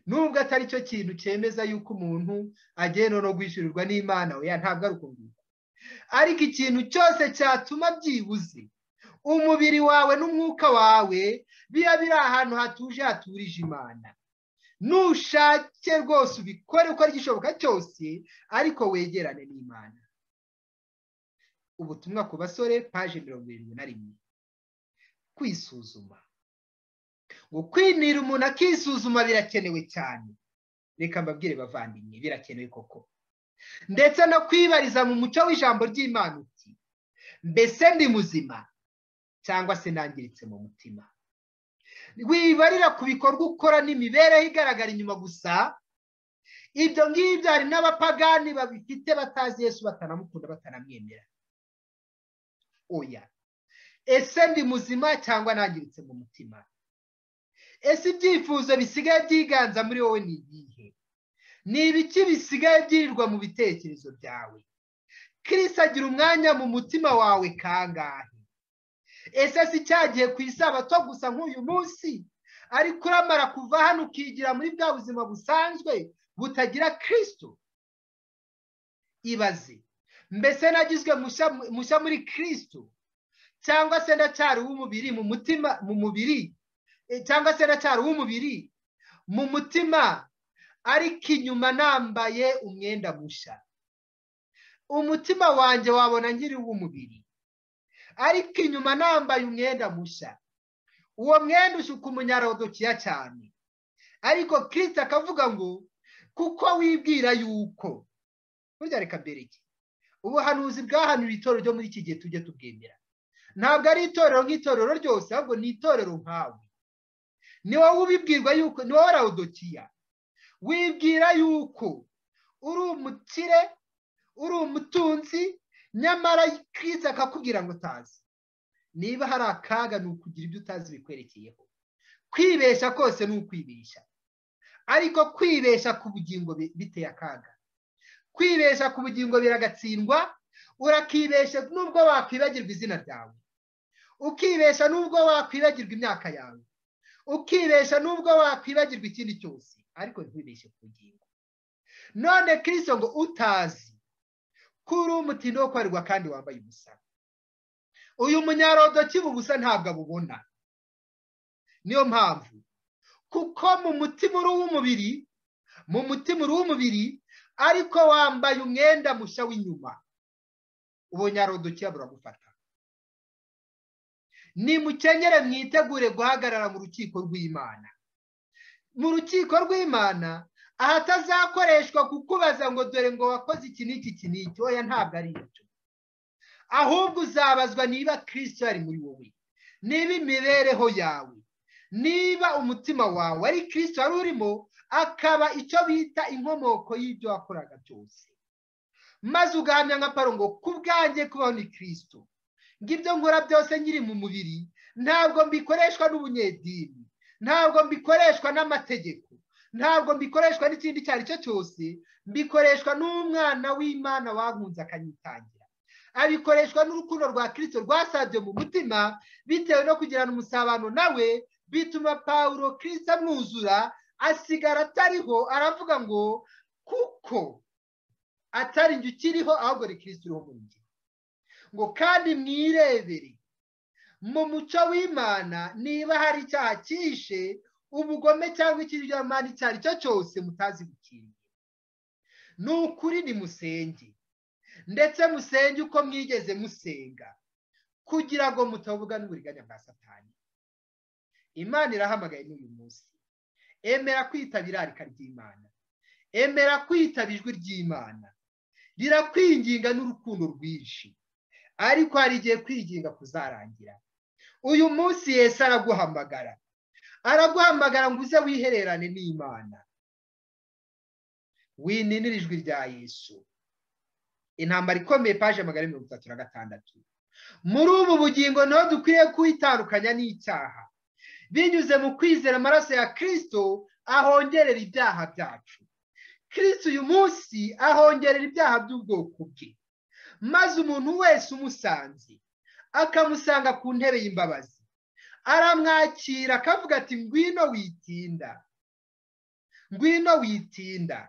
nubwo atari cyo kintu cyemeza yuko umuntu agenda no kwishyurirwa n'imana oya ntabwo ari uko ngubwo ariko ikintu cyose cyatuma byibuze umubiri wawe n'umwuka wawe biba biri ahantu hatuje haturije imana nushake rwose ubikore uko gishoboka cyose ariko wegerane n'imana ubutumwa ku basore paje mirongo irindwi na rimwe kwisuzuma ngo kwinira umuntu akisuzuma birakenewe cyane reka mbabwire bavandimwe birakenewe koko ndetse no kwibariza mu mucyo w'ijambo ry'imana uti mbese ndi muzima cyangwa se nangiritse mu mutima wibarira ku bikorwa ukora n'imibereho igaragara inyuma gusa ibyo ngibyo hari n'abapagani babifite batazi yesu batanamukunda batanamwemera oya ese ndi muzima cyangwa nangiritse mu mutima ese ibyifuzo bisigaye byiganza muri wowe ni ibihe ni ibiki bisigaye byirirwa mu bitekerezo byawe kirisi agira umwanya mu mutima wawe kangahe ese si cyagiye ku isabato gusa nk'uyu munsi ariko uramara kuva hano ukigira muri bwa buzima busanzwe butagira kirisitu ibaze mbese nagizwe mushya muri kirisitu cyangwa se ndacyari uw'umubiri mu mutima mu mubiri cyangwa se ndacyari uw'umubiri mu mutima ariko inyuma nambaye umwenda mushya umutima wanjye wabona nkiri uw'umubiri ariko inyuma nambaye umwenda mushya uwo mwenda usuka umunyarodokiya cyane ariko kirisita akavuga ngo kuko wibwira yuko burya reka mbereke ubuhanuzi bwahanuye itorero ryo muri iki gihe tujye tubwemera ntabwo ari itorero nk'itorero ryose ahubwo ni itorero nkawe ni wowe ubibwirwa yuko ni wowe rawudokiya wibwira yuko uri umukire uri umutunzi nyamara kirisita akakubwira ngo utazi niba hari akaga ni ukugira ibyo utazi bikwerekeyeho kwibeshya kose ni ukwibeshya ariko kwibeshya ku bugingo biteye akaga kwibeshya ku bugingo biragatsindwa urakibeshya nubwo wakwibagirwa izina ryawe ukibeshya nubwo wakwibagirwa imyaka yawe ukibesha nubwo wakwibagirwa ikindi cyose ariko ntiwibeshye ku bugingo none kirisito ngo utazi ko uri umutindi wo kwarirwa kandi wambaye ubusa uyu munyarodo kiba ubusa ntabwo abubona niyo mpamvu kuko mu mutima uri uw'umubiri mu mutima uri uw'umubiri ariko wambaye umwenda mushya w'inyuma uwo nyarodo kiba buragufata nimukenyere mwitegure guhagarara mu rukiko rw'imana mu rukiko rw'imana ahatazakoreshwa kukubaza ngo dore ngo wakoze iki n'iki iki n'iki oya ntabwo ari ibyo ahubwo uzabazwa niba kirisito yari muri wowe niba imibereho yawe niba umutima wawe ari kirisito wari urimo akaba icyo bita inkomoko y'ibyo wakoraga byose maze ugahamya nka paro ngo ku bwanjye kubaho ni kirisito ngo ibyo nkora byose nkiri mu mubiri ntabwo mbikoreshwa n'ubunyedini ntabwo mbikoreshwa n'amategeko ntabwo mbikoreshwa n'ikindi icyo ari cyo cyose mbikoreshwa n'umwana w'imana wankunze akanyitangira abikoreshwa n'urukundo rwa kirisito rwasabye mu mutima bitewe no kugirana umusabano nawe bituma paul kirisito amwuzura asigara atariho aravuga ngo kuko atari njye ukiriho ahubwo ni kirisito uriho mu ngihe ngo kandi mwirebere mu muco w'imana niba hari icyaha cyihishe ubugome cyangwa ikiryamana icyo ari cyo cyose mutazi gukingira ni ukuri ni musenge ndetse musenge uko mwigeze musenga kugira ngo mutavuga n'uburiganya bwa satani imana irahamagaye n'uyu munsi emera kwitaba irarika ry'imana emera kwitaba ijwi ry'imana rirakwinginga n'urukundo rwinshi ariko hari igihe kwiginga kuzarangira uyu munsi yesi araguhamagara araguhamagara ngo uze wihererane n'imana wininira ijwi rya yesu intambara ikomeye paje magana mirongo itatu na gatandatu muri ubu bugingo niho dukwiriye kwitandukanya n'icyaha binyuze mu kwizera amaraso ya kirisito ahongerera ibyaha byacu kirisito uyu munsi ahongerera ibyaha by'ubwoko bwe maze umuntu wese umusanze akamusanga ku ntebe y'imbabazi aramwakira akavuga ati ngwino witinda ngwino witinda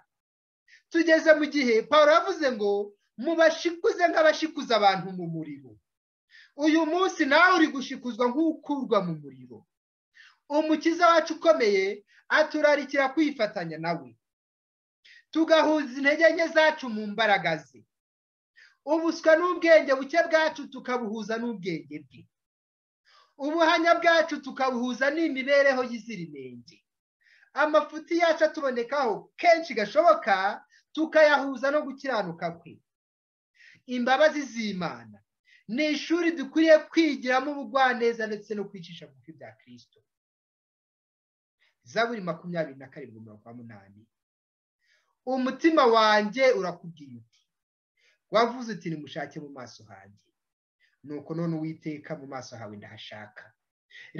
tugeze mu gihe paul yavuze ngo mubashikuze nk'abashikuza abantu mu muriro uyu munsi nawe uri gushikuzwa nk'ukurwa mu muriro umukiza wacu ukomeye aturarikira kwifatanya nawe tugahuza intege nke zacu mu mbaraga ze ubuswa n'ubwenge buke bwacu tukabuhuza n'ubwenge bwe ubuhanya bwacu tukabuhuza n'imibereho y'iziririnenge amafuti yacu atubonekaho kenshi gashoboka tukayahuza no gukiranuka kwe imbabazi z'imana ni ishuri dukwiriye kwigiramo ubugwaneza ndetse no kwicisha bugufi bya kirisito zaburi makumyabiri na karindwi mirongo umunani umutima wanjye urakubwiye uti wavuze uti nimushake mu maso hanjye nuko none uwiteka mu maso hawe ndahashaka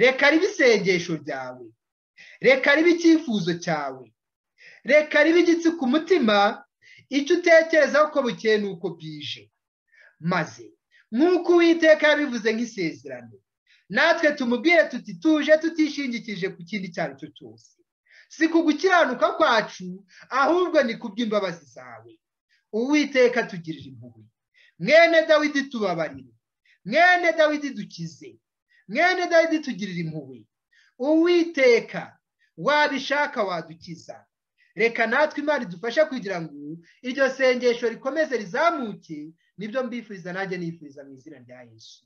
reka ribe isengesho ryawe reka ribe icyifuzo cyawe reka ribe igitsi ku mutima icyo utekereza ko bukeye ni uko bwije maze nk'uko uwiteka yabivuze nk'isezerano natwe tumubwire tuti tuje tutishingikije ku kindi icyo ari cyo cyose si ku gukiranuka kwacu ahubwo ni ku bw'imbabazi zawe uwiteka tugirira impuhwe mwene dawidi tubabarire mwene dawidi dukize mwene dawidi tugirira impuhwe uwiteka wabishaka wadukiza reka natwe imana idufashe kugira ngo iryo sengesho rikomeze rizamuke nibyo mbifuriza nanjye nifuriza mu izina rya yesu